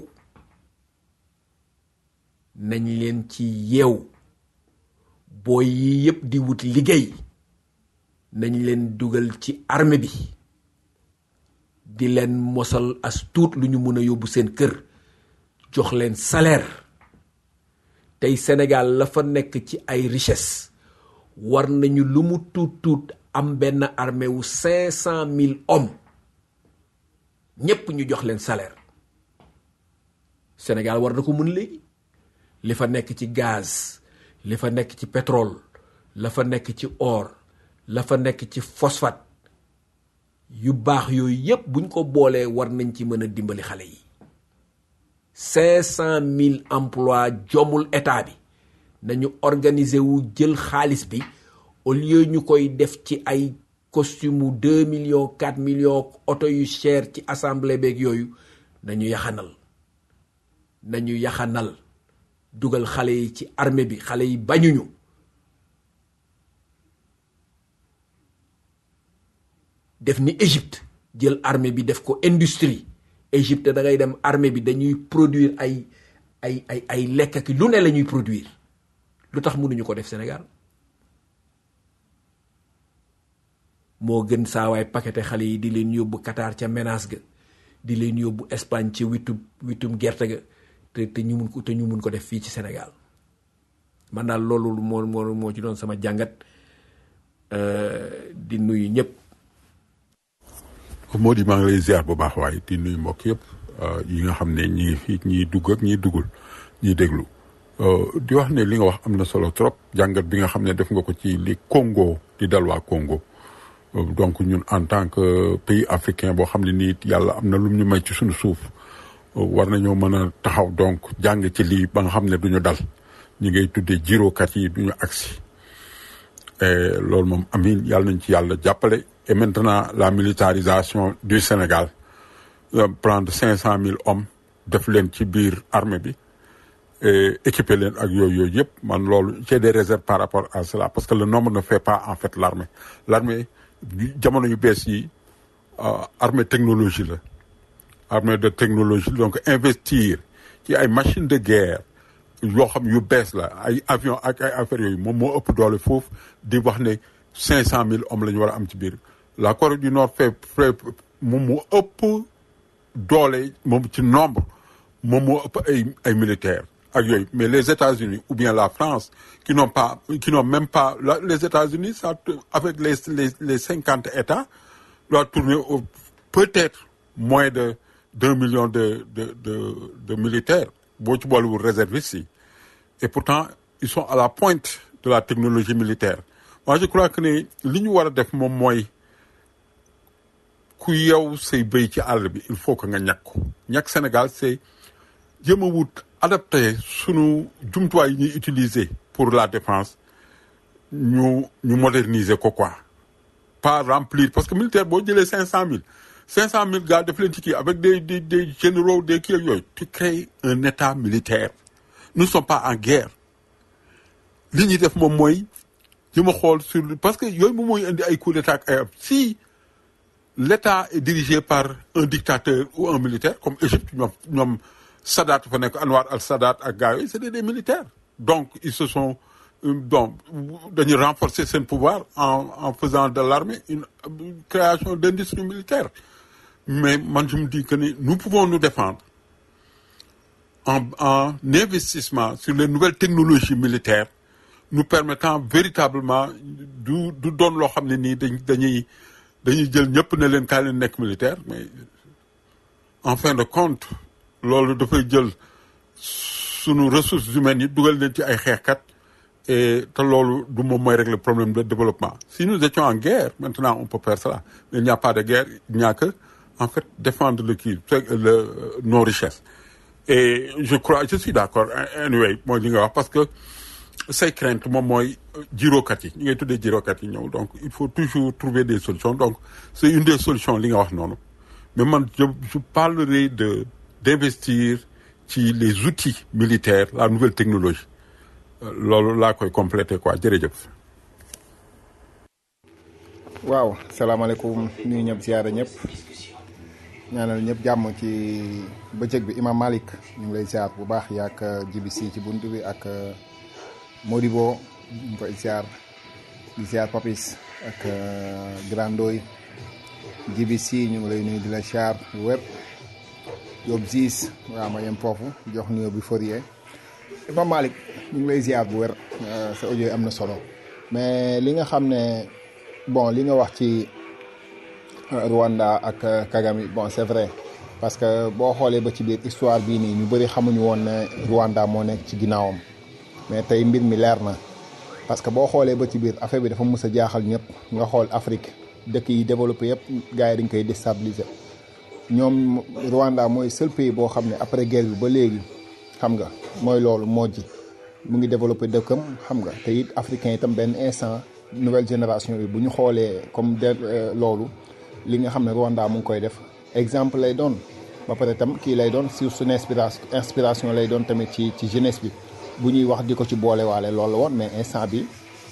nañ leen ci yeew booy yi yépp di wut liggéey nañ leen dugal ci armée bi di leen mosal as tuut lu ñu mën a yóbbu seen kër jox leen salaire tey Sénégal la fa nekk ci ay richesse war nañu lu mu tuut tuut am benn armée wu cinq cent mille hommes ñépp ñu jox leen salaire Sénégal war na ko mun léegi li fa nekk ci gaz li fa nekk ci pétrole la fa nekk ci or la fa nekk ci phosphate yu baax yooyu yépp buñ ko boolee war nañ ci mën a dimbali xale yi cinq cent mille emplois jomul état bi nañu organiser wu jël xaalis bi au lieu ñu koy def ci ay costume deux millions quatre millions oto yu cher ci assemblée beeg yooyu nañu yaxanal nañu yaxanal dugal xale yi ci armée bi xale yi bañuñu def ni Égypte jël armée bi def ko industrie Égypte da ngay dem armée bi dañuy produire ay ay ay ay lekk ak lu ne la ñuy produire lu tax mënuñu ko def Sénégal moo gën saawaay paqueté xale yi di leen yóbbu Qatar ca menace ga di leen yóbbu Espagne ca witum witum gerte ga te te ñu mun ko te ñu mun ko def fii ci Sénégal man daal loolu moo moo moo ci doon sama jàngat di nuyu ñëpp. moo di maa ngi lay ziar bu baax waaye di nuyu mbokk yëpp yi nga xam ne ñi ngi fii ñiy dugg ak ñiy duggul ñiy déglu di wax ne li nga wax am na solo trop jàngat bi nga xam ne def nga ko ci li Congo di dal waa Congo donc ñun en tant que pays africain boo xam ne nii yàlla am na lum ñu may ci suñu suuf war nañoo mën a taxaw donc jàng ci lii ba nga xam ne duñu dal ñi ngay tuddee jirokat yi duñu agsi loolu moom amin yàlla nañ ci yàlla jàppale et maintenant la militarisation du Sénégal prendre cinq cent mille hommes def leen ci biir armée bi équiper leen ak yooyu yooyu yëpp man loolu j'ai des réserves par rapport à cela parce que le nombre ne fait pas en fait l'armée l'armée jamono yu bees yi armée technologie la armée de technologie donc investir ci ay machines de guerre yoo xam yu bees la ay avion ak ay affaires yooyu moom moo ëpp doole foofu di wax ne cinq cent mille hommes la ñu war a am ci biir la Corée du Nord fait fait moom moo ëpp doole moom ci nombre moom moo ëpp ay ay militaires ak yooyu mais les États-Unis ou bien la France qui n'ont pas qui n'ont même pas la, les États-Unis ça avec les les les cinquante États doit tourner au peut-être moins de deux millions de de de de militaires boo ci boolewul réservistes yi et pourtant ils sont à la pointe de la technologie militaire moi je crois que ne li ñu war a def moom mooy ku yow say béy ci àll bi il faut que nga ñàkk ko ñàkk Sénégal c'est jéem a wut adapté sunu jumtuwaay yi ñuy utiliser pour la défense ñu ñu moderniser ko quoi pas remplir parce que militaire boo jëlee cinq cent mille cinq cent mille gars def leen ci kii avec des des des généraux des kii ak yooyu tu crées un état militaire nous ne sommes pas en guerre li ñuy def moom mooy jéem a xool sur parce que yooyu moom mooy indi ay coup d'état ak ay si l'État est dirigé par un dictateur ou un militaire comme Égypte ñoom ñoom Sadat fa nekk Anwar al-Sadat ak gars yooyu c'était des militaires donc ils se sont euh, donc dañuy renforcer seen pouvoir en en faisant de l'armée une, une création d'industrie militaire mais man je me dis que ni nous pouvons nous défendre en en investissement sur les nouvelles technologies militaires nous permettant véritablement du du doon loo xam ne nii dañ dañuy dañuy jël ñëpp ne leen kaay leen nekk militaire mais en fin de compte loolu dafay jël sunu ressources humaines yi dugal leen ci ay xeexkat et te loolu du moom mooy régler le problème de développement si nous étions en guerre maintenant on peut faire cela mais il n'y a pas de guerre il n'y a que en fait défendre le kii le nos richesses et je crois je suis d'accord anyway mooy li nga wax parce que say crainte moom mooy jirokat yi ñu ngay tuddee jirokat yi ñëw donc il faut toujours trouver des solutions donc c'est une des solutions li nga wax noonu mais man je je parlerai de d'investir ci les outils militaires la nouvelle technologie loolu laa koy compléter quoi jërëjëf. waaw salaamaaleykum nuyu ñëpp ziyaara ñëpp ñaanal ñëpp jàmm ci bëccëg bi Imam Malik ñu ngi lay ziar bu baax yaak GBC ci bunt bi ak Modibo ñu ngi koy ziar di ziar Papis ak Grandoy GBC ñu ngi lay nuyu di la ziar bu wér Yob Ziis waaw ma yem foofu jox nuyoo bi Fourier Imam Malik ñu ngi lay ziar bu wér sa audio yi am na solo mais li nga xam ne bon li nga wax ci Rwanda ak Kagame bon c'est vrai parce que boo xoolee ba ci biir histoire bii nii ñu bëri xamuñu woon ne Rwanda moo nekk ci ginnaawam mais tey mbir mi leer na parce que boo xoolee ba ci biir affaire bi dafa mës a jaaxal ñëpp nga xool Afrique dëkk yi développé yëpp gars yi dañ koy déstabiliser ñoom Rwanda mooy seul pays boo xam ne après guerre bi ba léegi xam nga mooy loolu moo ji mu ngi développé dëkkam xam nga te it africain itam benn instant nouvelle génération bi bu ñu xoolee comme de loolu li nga xam ne Rwanda mu ngi koy def exemple lay doon ba pare tam kii lay doon sur suñu inspiration inspiration lay doon tamit ci ci jeunesse bi bu ñuy wax di ko ci boole waale loolu la woon mais instant bi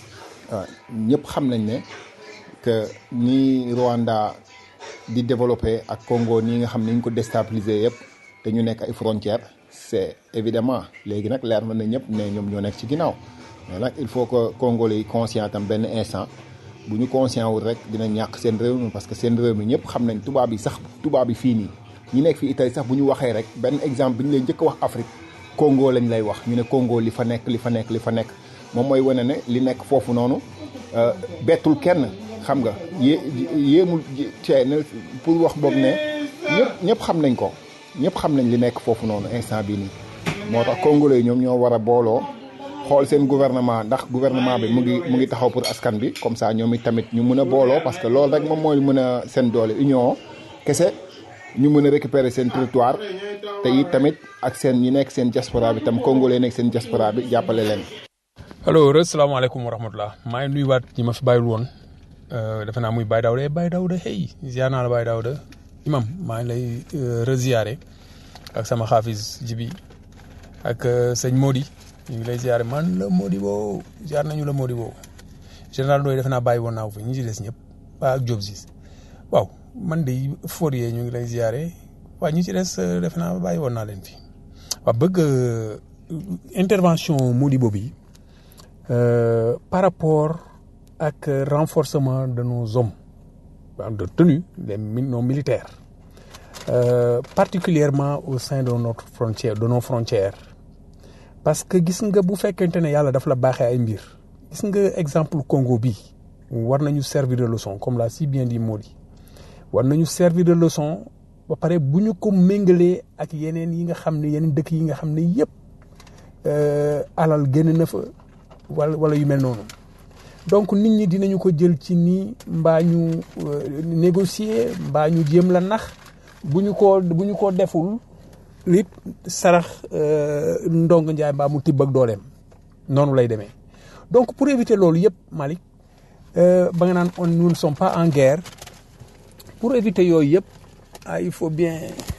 ñëpp xam nañ ne que ni Rwanda di développé ak Congo nii nga xam ne ñu ko déstabiliser yëpp te ñu nekk ay frontières c'est évidemment léegi nag leer na ne ñëpp ne ñoom ñoo nekk ci ginnaaw mais nag il faut que Congolais yi conscient tam benn instant bu ñu conscient wul rek dina ñàkk seen réew mi parce que seen réew mi ñëpp xam nañ tubaab yi sax tubaab yi fii nii ñi nekk fii Italie sax bu ñu waxee rek benn exemple bi ñu lay njëkk a wax Afrique Congo lañ lay wax ñu ne Congo li fa nekk li fa nekk li fa nekk moom mooy wane ne li nekk foofu noonu bettul kenn xam nga yé yéemul cee ne pour wax boobu ne ñëpp ñëpp xam nañ ko ñëpp xam nañ li nekk foofu noonu instant bii nii moo tax congolais yi ñoom ñoo war a booloo xool seen gouvernement ndax gouvernement bi mu ngi mu ngi taxaw pour askan bi comme ça ñoom it tamit ñu mën a booloo parce que loolu rek moom mooy mën a seen doole union kese ñu mën a récupérer seen territoire te it tamit ak seen ñi nekk seen diaspora bi tam congolais nekk seen diaspora bi jàppale leen. allo re salaamaaleykum wa rahmatulah maa ngi nuyuwaat ñi ma fi bàyyil woon defe naa muy Baye Daouda Baye Daouda hey ziar naa la Baye Daouda imam maa ngi lay reziare ak sama xaafis jibi ak sëñ Modi ñu ngi lay ziare man la Modi boo ziar nañu la Modi boo général Ndoye defe naa bàyyi woon naa ko fi ñi ci des ñëpp waa ak Diop Ziz waaw man de Fourier ñu ngi lay ziare waaw ñi ci des defe naa bàyyi woon naa leen fi waaw bëgg intervention Modi boobu yi par rapport ak renforcement de nos hommes de tenue des nos militaires euh, particulièrement au sein de notre frontière de nos frontières parce que gis nga bu fekkente ne yàlla daf la baaxee ay mbir gis nga exemple Congo bi war nañu servir de leçon comme l'a si bien dit Modi war nañu servir de leçon ba pare bu ñu ko méngalee ak yeneen yi nga xam ne yeneen dëkk yi nga xam ne yëpp alal génn na fa wala wala yu mel noonu donc nit ñi dinañu ko jël ci nii mbaa ñu négocier mbaa ñu jéem la nax bu ñu ko bu ñu ko deful lit sarax ndong njaay mbaa mu tibb ak dooleem noonu lay demee donc pour éviter loolu yëpp Malick ba nga naan on nous ne sommes pas en guerre pour éviter yooyu yëpp ah il faut bien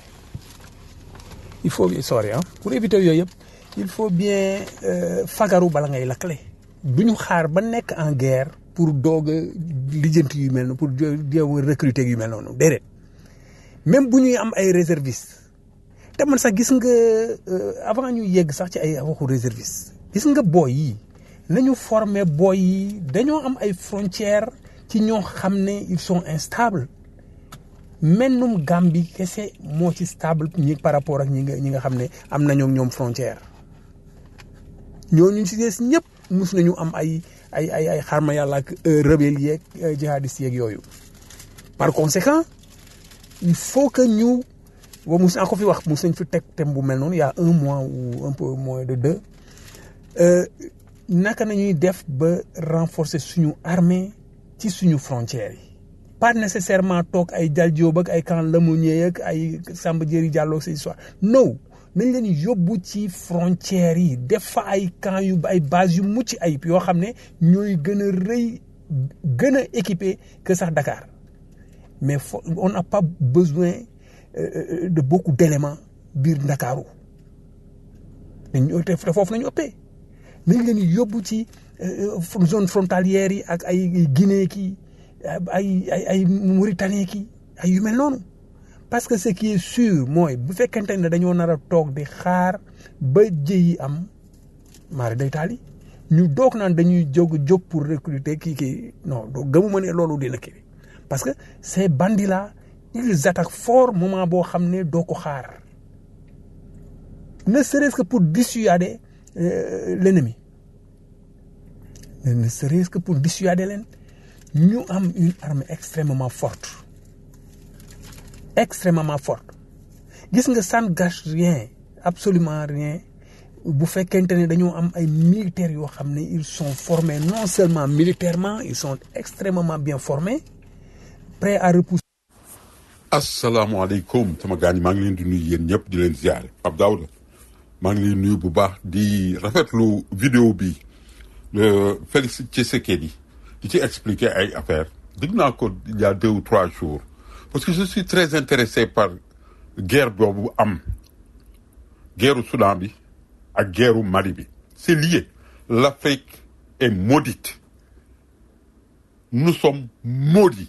il faut sorry ah pour éviter yooyu yëpp il faut bien fagaru bala ngay lakkale du ñu xaar ba nekk en guerre pour doog a lijjanti yu mel noonu pour jéem a recruter yu mel noonu déedéet même bu ñuy am ay réservistes te man sax gis nga euh, avant ñu yegg sax ci ay waxu réservistes gis nga booy yi nañu former booy yi dañoo am ay frontières ci ñoo xam ne ils sont instables mennum Gambie kese moo ci stable ñi par rapport ak ñi nga ñi nga xam ne am nañoo ñoom frontière ñooñu ci des ñëpp mus nañu am ay ay ay ay xarma yàlla ak rebelle yeeg jihadistes yeeg yooyu par conséquent il faut que ñu wa mus naa ko fi wax mus nañ fi teg thème bu mel noonu il y a un mois ou un peu moins de deux euh, naka nañuy def ba renforcer suñu armée ci suñu frontières yi pas nécessairement toog ay Jal Joob ak ay camp Lemonnier ak ay Samba Diéry Diallo ak ces histoires non nañ leen yóbbu ci frontières yi def fa ay camp yu ay base yu mucc ayib yoo xam ne ñooy gën a rëy gën a équipé que sax Dakar mais fo on n'a pas besoin euh, de beaucoup d'éléments biir Ndakaaru dañ te foofu nañu ëppee nañ leen yóbbu ci zone frontalière yi ak ay Guinée ki ay ay ay Mauritanie ki ay yu mel noonu parce que ce qui est sûr mooy bu fekkente ne dañoo nar a toog di xaar ba jëyi am maari day taal yi ñu doog naan dañuy jóg jóg pour recruter kii kii non doo gëmuma ne loolu dina kii parce que ces bandits là ils attaquent fort moment boo xam ne doo ko xaar ne serait-ce que pour dissuader euh, l'ennemi ne serait-ce que pour dissuader leen ñu am une armée extrêmement forte extrêmement forte gis nga ça ne gâche rien absolument rien bu fekkente ne dañoo am ay militaires yoo xam ne ils sont formés non seulement militairement ils sont extrêmement bien formés prêts à repousser asalaamaaleykum sama gaañ maa ngi leen di nuyu yéen ñëpp di leen ziare Pape Daouda maa ngi leen nuyu bu baax di rafetlu vidéo bi le Félix Tshisekedi di ci expliquer ay affaires dégg naa ko il y a deux ou trois jours parce que je suis très intéressé par guerre boobu am guerru Soudan bi ak guerru Mali bi c'est lié l'Afrique est maudite nous sommes maudits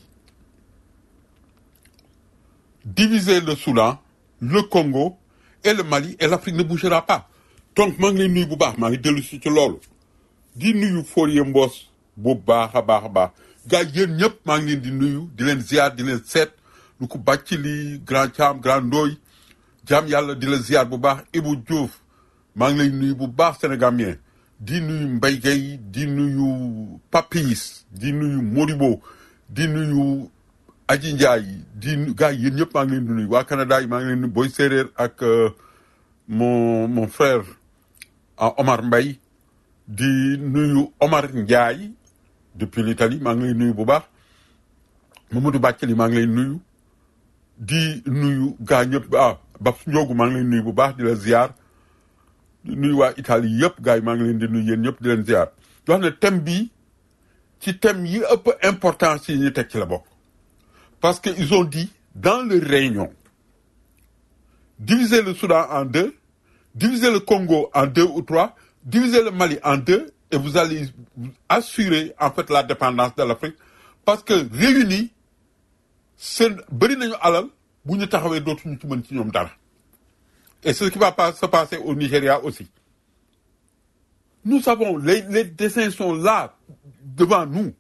diviser le Soudan le Congo et le Mali et l'Afrique ne bougera pas donc maa ngi lay nuyu bu baax maa ngi dellu si ci loolu di nuyu Forie Mbos bu baax a baax a baax gars yéen ñëpp maa ngi leen di nuyu di leen ziar di leen seet lu ko bàcc li grand Thiam grand Ndoy jaam yàlla di la ziar bu baax Ibou Diouf maa ngi lay nuyu bu baax sénégalien di nuyu Mbaye Gueye di nuyu Papis di nuyu Modibo di nuyu Aji Ndiaye di gars yéen ñëpp maa ngi leen di nuyu waa Canada yi maa ngi leen di nuyu Boy Séeréer ak mon mon frère Omar Mbaye di nuyu Omar Ndiaye depuis l'Italie maa ngi lay nuyu bu baax Mamadou Bathily maa ngi lay nuyu di nuyu gaa ñëpp ah Babs Ndiogu maa ngi lay nuyu bu baax di la ziar di nuyu waa Italie yëpp gars yi maa ngi leen di nuyu yéen ñëpp di leen ziar di wax ne thème bi ci thème yi ëpp importance yi ñu teg ci la bokk parce que ils ont dit dans leur réunion diviser le Soudan en deux diviser le Congo en deux ou trois diviser le Mali en deux et vous allez assurer en fait la dépendance de l'Afrique parce que réunis seen bëri nañu alal bu ñu taxawee dootuñu ci mën ci ñoom dara et c'est ce qui va pas se passer au Nigeria aussi nous savons les les dessins sont là devant nous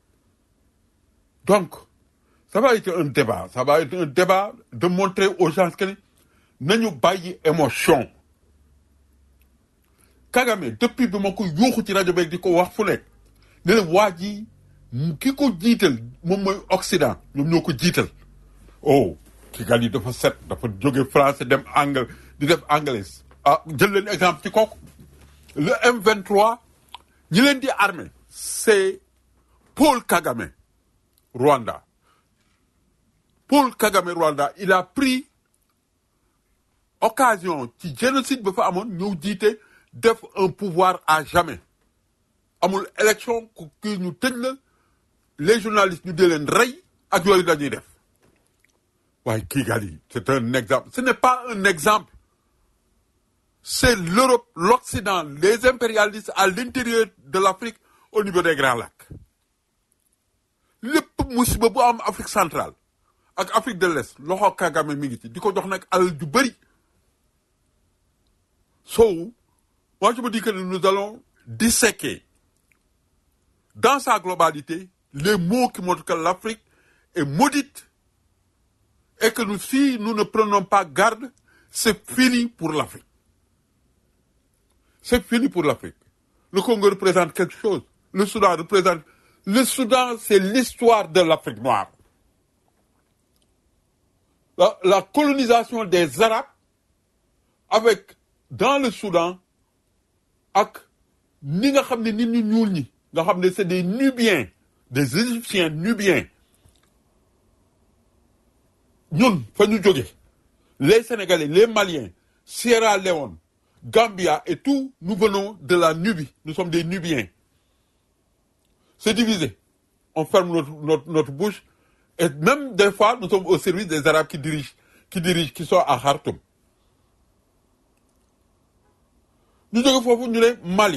donc ça va être un débat ça va être un débat de montrer aux gens que ni nañu bàyyi émotion Kagame depuis bi ma ko yuuxu ci rajo beeg di ko wax fu nekk ne leen waa ji ki ko jiital moom mooy Occident ñoom ñoo ko jiital oh Kigali dafa set dafa jóge français dem anglais di def anglais ah jël leen exemple ci kooku le M23 ñi leen di armé c'est Paul Kagame Rwanda Paul Kagame Rwanda il a pris occasion ci génocide ba fa amoon ñëw jiite def un pouvoir à jamais amul élection ku kii ñu tëj la les journalistes ñu di leen rey ak yooyu dañuy def waaye Kigali c'est un exemple ce n'est pas un exemple c'est l'Europe l'Occident les impérialistes à l'intérieur de l'Afrique au niveau des Grands Lacs lépp musiba bu am Afrique centrale ak Afrique de l'Est loxo Kagame mi ngi ci di ko jox nag alal ju bëri so moi je me dis que nous allons disséquer dans sa globalité les mots qui montrent que l'Afrique est maudite et que nous, si nous ne prenons pas garde, c'est fini pour l'Afrique. C'est fini pour l'Afrique. Le Congo représente quelque chose. Le Soudan représente... Le Soudan, c'est l'histoire de l'Afrique noire. La, la colonisation des Arabes avec, dans le Soudan, ak ni nga xam ne nit ñu ñuul ñi nga xam ne c'est des Nubiens des Égyptiens Nubiens ñun fa ñu jóge les Sénégalais les Maliens Sierra Leone Gambia et tout nous venons de la Nubie nous sommes des Nubiens c'est divisé on ferme notre, notre, notre bouche et même des fois nous sommes au service des Arabes qui dirigent qui dirigent qui sont à Khartoum ñu jóge foofu ñu ne Mali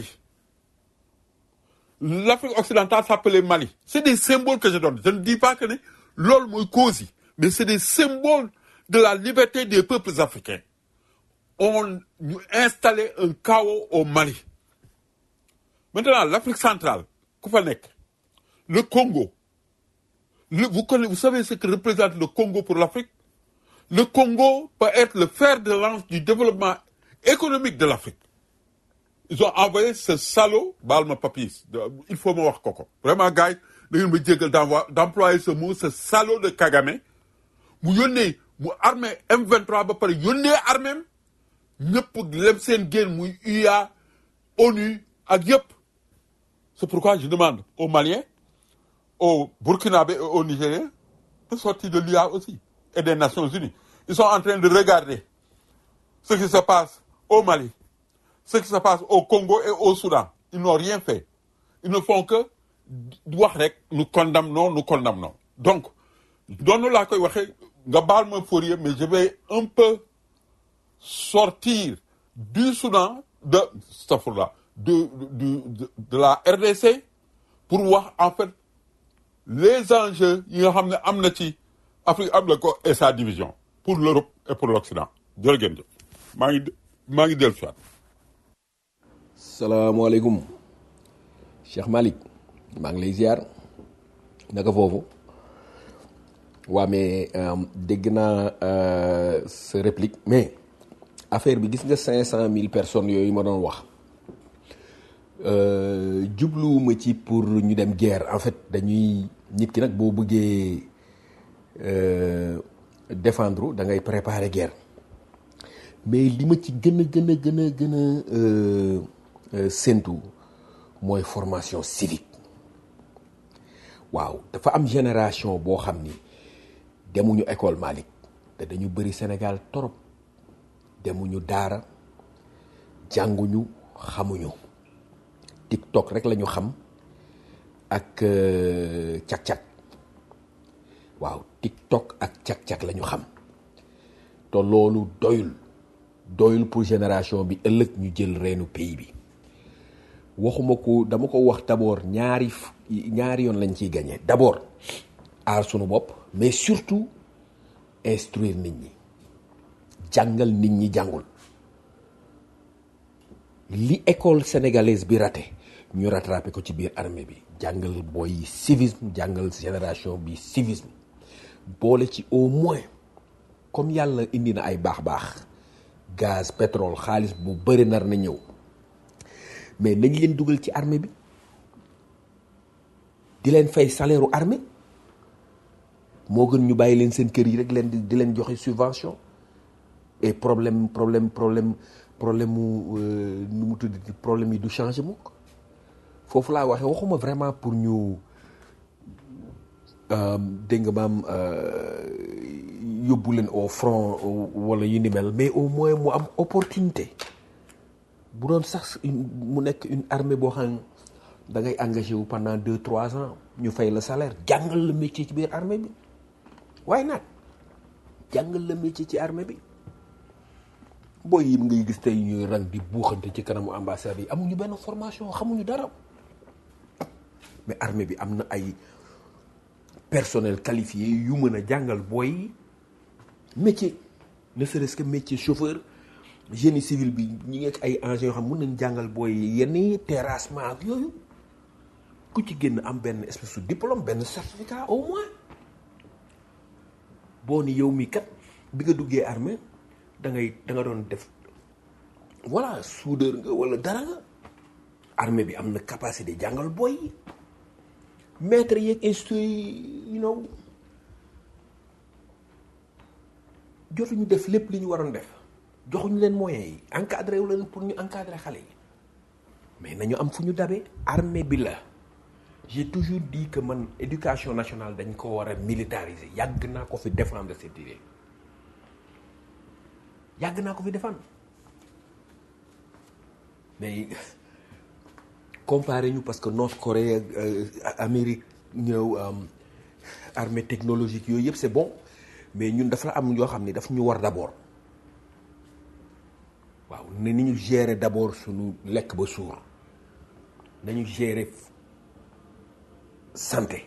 l'Afrique occidentale s'appelait Mali c'est des symboles que je donne je ne dis pas que ne loolu mooy cause yi mais c'est des symboles de la liberté des peuples africains on ñu installé un chaos au Mali maintenant l'Afrique centrale ku fa nekk le Congo le, vous connaissez, vous savez ce que représente le Congo pour l'Afrique le Congo peut être le fer de lance du développement économique de l'Afrique ils ont envoyé ce salaud baal ma papis il faut ma wax ko ko vraiment gars yi da ngeen ma jéggal d'envoi d'employer ce mot ce salaud de Kagame mu yónnee mu armée M23 ba pare yónnee arméem ñëpp lem seen génn muy UA ONU ak yëpp c'est pourquoi je demande aux Maliens aux Burkinabés et aux Nigériens de sortir de l'UA aussi et des Nations Unies ils sont en train de regarder ce qui se passe au Mali ce qui se passe au Congo et au Soudan ils n'ont rien fait ils ne font que wax rek nous condamnons nous condamnons donc doonu laa koy waxee nga baal ma Fourier mais je vais un peu sortir du Soudan de stafurla de, de, de, de la RDC pour wax en fait les enjeux yi nga xam ne am na ci Afrique am na ko et sa division pour l'Europe et pour l'Occident jërë ngeen jëf maa ngi maa ngi dellu si waat salaamaaleykum Cheikh Malick maa ngi lay ziar naka foofu waa mais dégg naa sa réplique mais affaire bi gis nga cinq cent mille personnes yooyu ma doon wax jubluwuma ci pour ñu dem guerre en fait dañuy nit ki nag boo bëggee défendre da ngay préparer guerre mais li ma ci gën a gën a gën a gën a séntu mooy formation civique waaw dafa am génération boo xam ni demuñu école Malick te dañu bëri Sénégal torop demuñu daara jànguñu xamuñu TikTok rek lañu xam ak cak-cak waaw TikTok ak cak-cak lañu xam te loolu doyul doyul pour génération bi ëllëg ñu jël reenu pays bi waxuma ko dama ko wax d'abord ñaari ñaari yoon lañ ciy gagné d'abord aar sunu bopp mais surtout instruire nit ñi jàngal nit ñi jàngul li école sénégalaise bi raté ñu rattrapé ko ci biir armée bi jàngal booy civisme jàngal génération bi civisme boole ci au moins comme yàlla indi na ay baax-baax gaz pétrole xaalis bu bëri nar na ñëw mais nañ leen dugal ci armée bi di leen fay salaire u armée moo gën ñu bàyyi leen seen kër yi rek leen di di leen joxe subvention et problème problème problème problème mu nu mu tudd problème yi du changer mukk foofu laa waxee waxuma vraiment pour ñu dégg nga maam yóbbu leen au front wala yu ni mel mais au moins mu am opportunité bu doon sax mu nekk une armée boo xam da ngay engagé wu pendant deux trois ans ñu fay la salaire jàngal la métier ci biir armée bi waaye nag jàngal la métier ci armée bi booy yi ngay gis tey ñuy rang di buuxante ci kanamu ambassade yi amuñu benn formation xamuñu dara mais armée bi am na ay personnel qualifié yu mën a jàngal booy yi métier ne serait-ce que métier chauffeur génie civil bi ñi ngi ak ay engins yoo xam mën nañ jàngal booy yi yenn yi terrassement ak yooyu ku ci génn am benn espèce de diplôme benn certificat au moins boo ni yow mi kat bi nga duggee armée da ngay da nga doon def voilà soudeur nga wala dara nga armée bi am na capacité jàngal booy yi maître yeeg institut yi you know jotuñu def lépp li ñu waroon def joxuñu leen moyens yi encadré wu leen pour ñu encadrer xale yi mais nañu am fu ñu dabee armée bi la j'ai toujours dit que man éducation nationale dañ ko war a militariser yàgg naa ko fi défendre cette idée yàgg naa ko fi défendre mais comparé ñu parce que North Corée ak Amérique ñëw armée technologique yooyu yëpp c'est bon mais ñun dafa am yoo xam ni daf ñu war d'abord waaw ne ni ñu gérer d'abord suñu lekk ba suur nañu gérer santé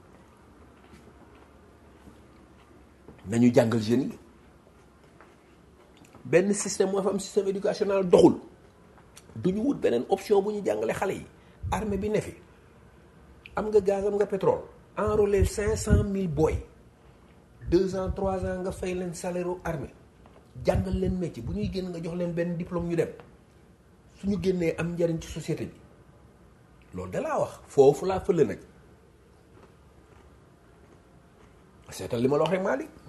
nañu jàngal jeunes yi benn système moo fa am système éducationnel doxul du ñu wut beneen option bu ñu jàngale xale yi armée bi ne fi am nga gaz am nga pétrole enrôler cinq cent mille boy deux ans trois ans nga fay leen salaire u armée jàngal leen métier bu ñuy génn nga jox leen benn diplôme ñu dem suñu génnee am njariñ ci société bi loolu da laa wax foofu laa fële nag seetal li ma la wax rek Malick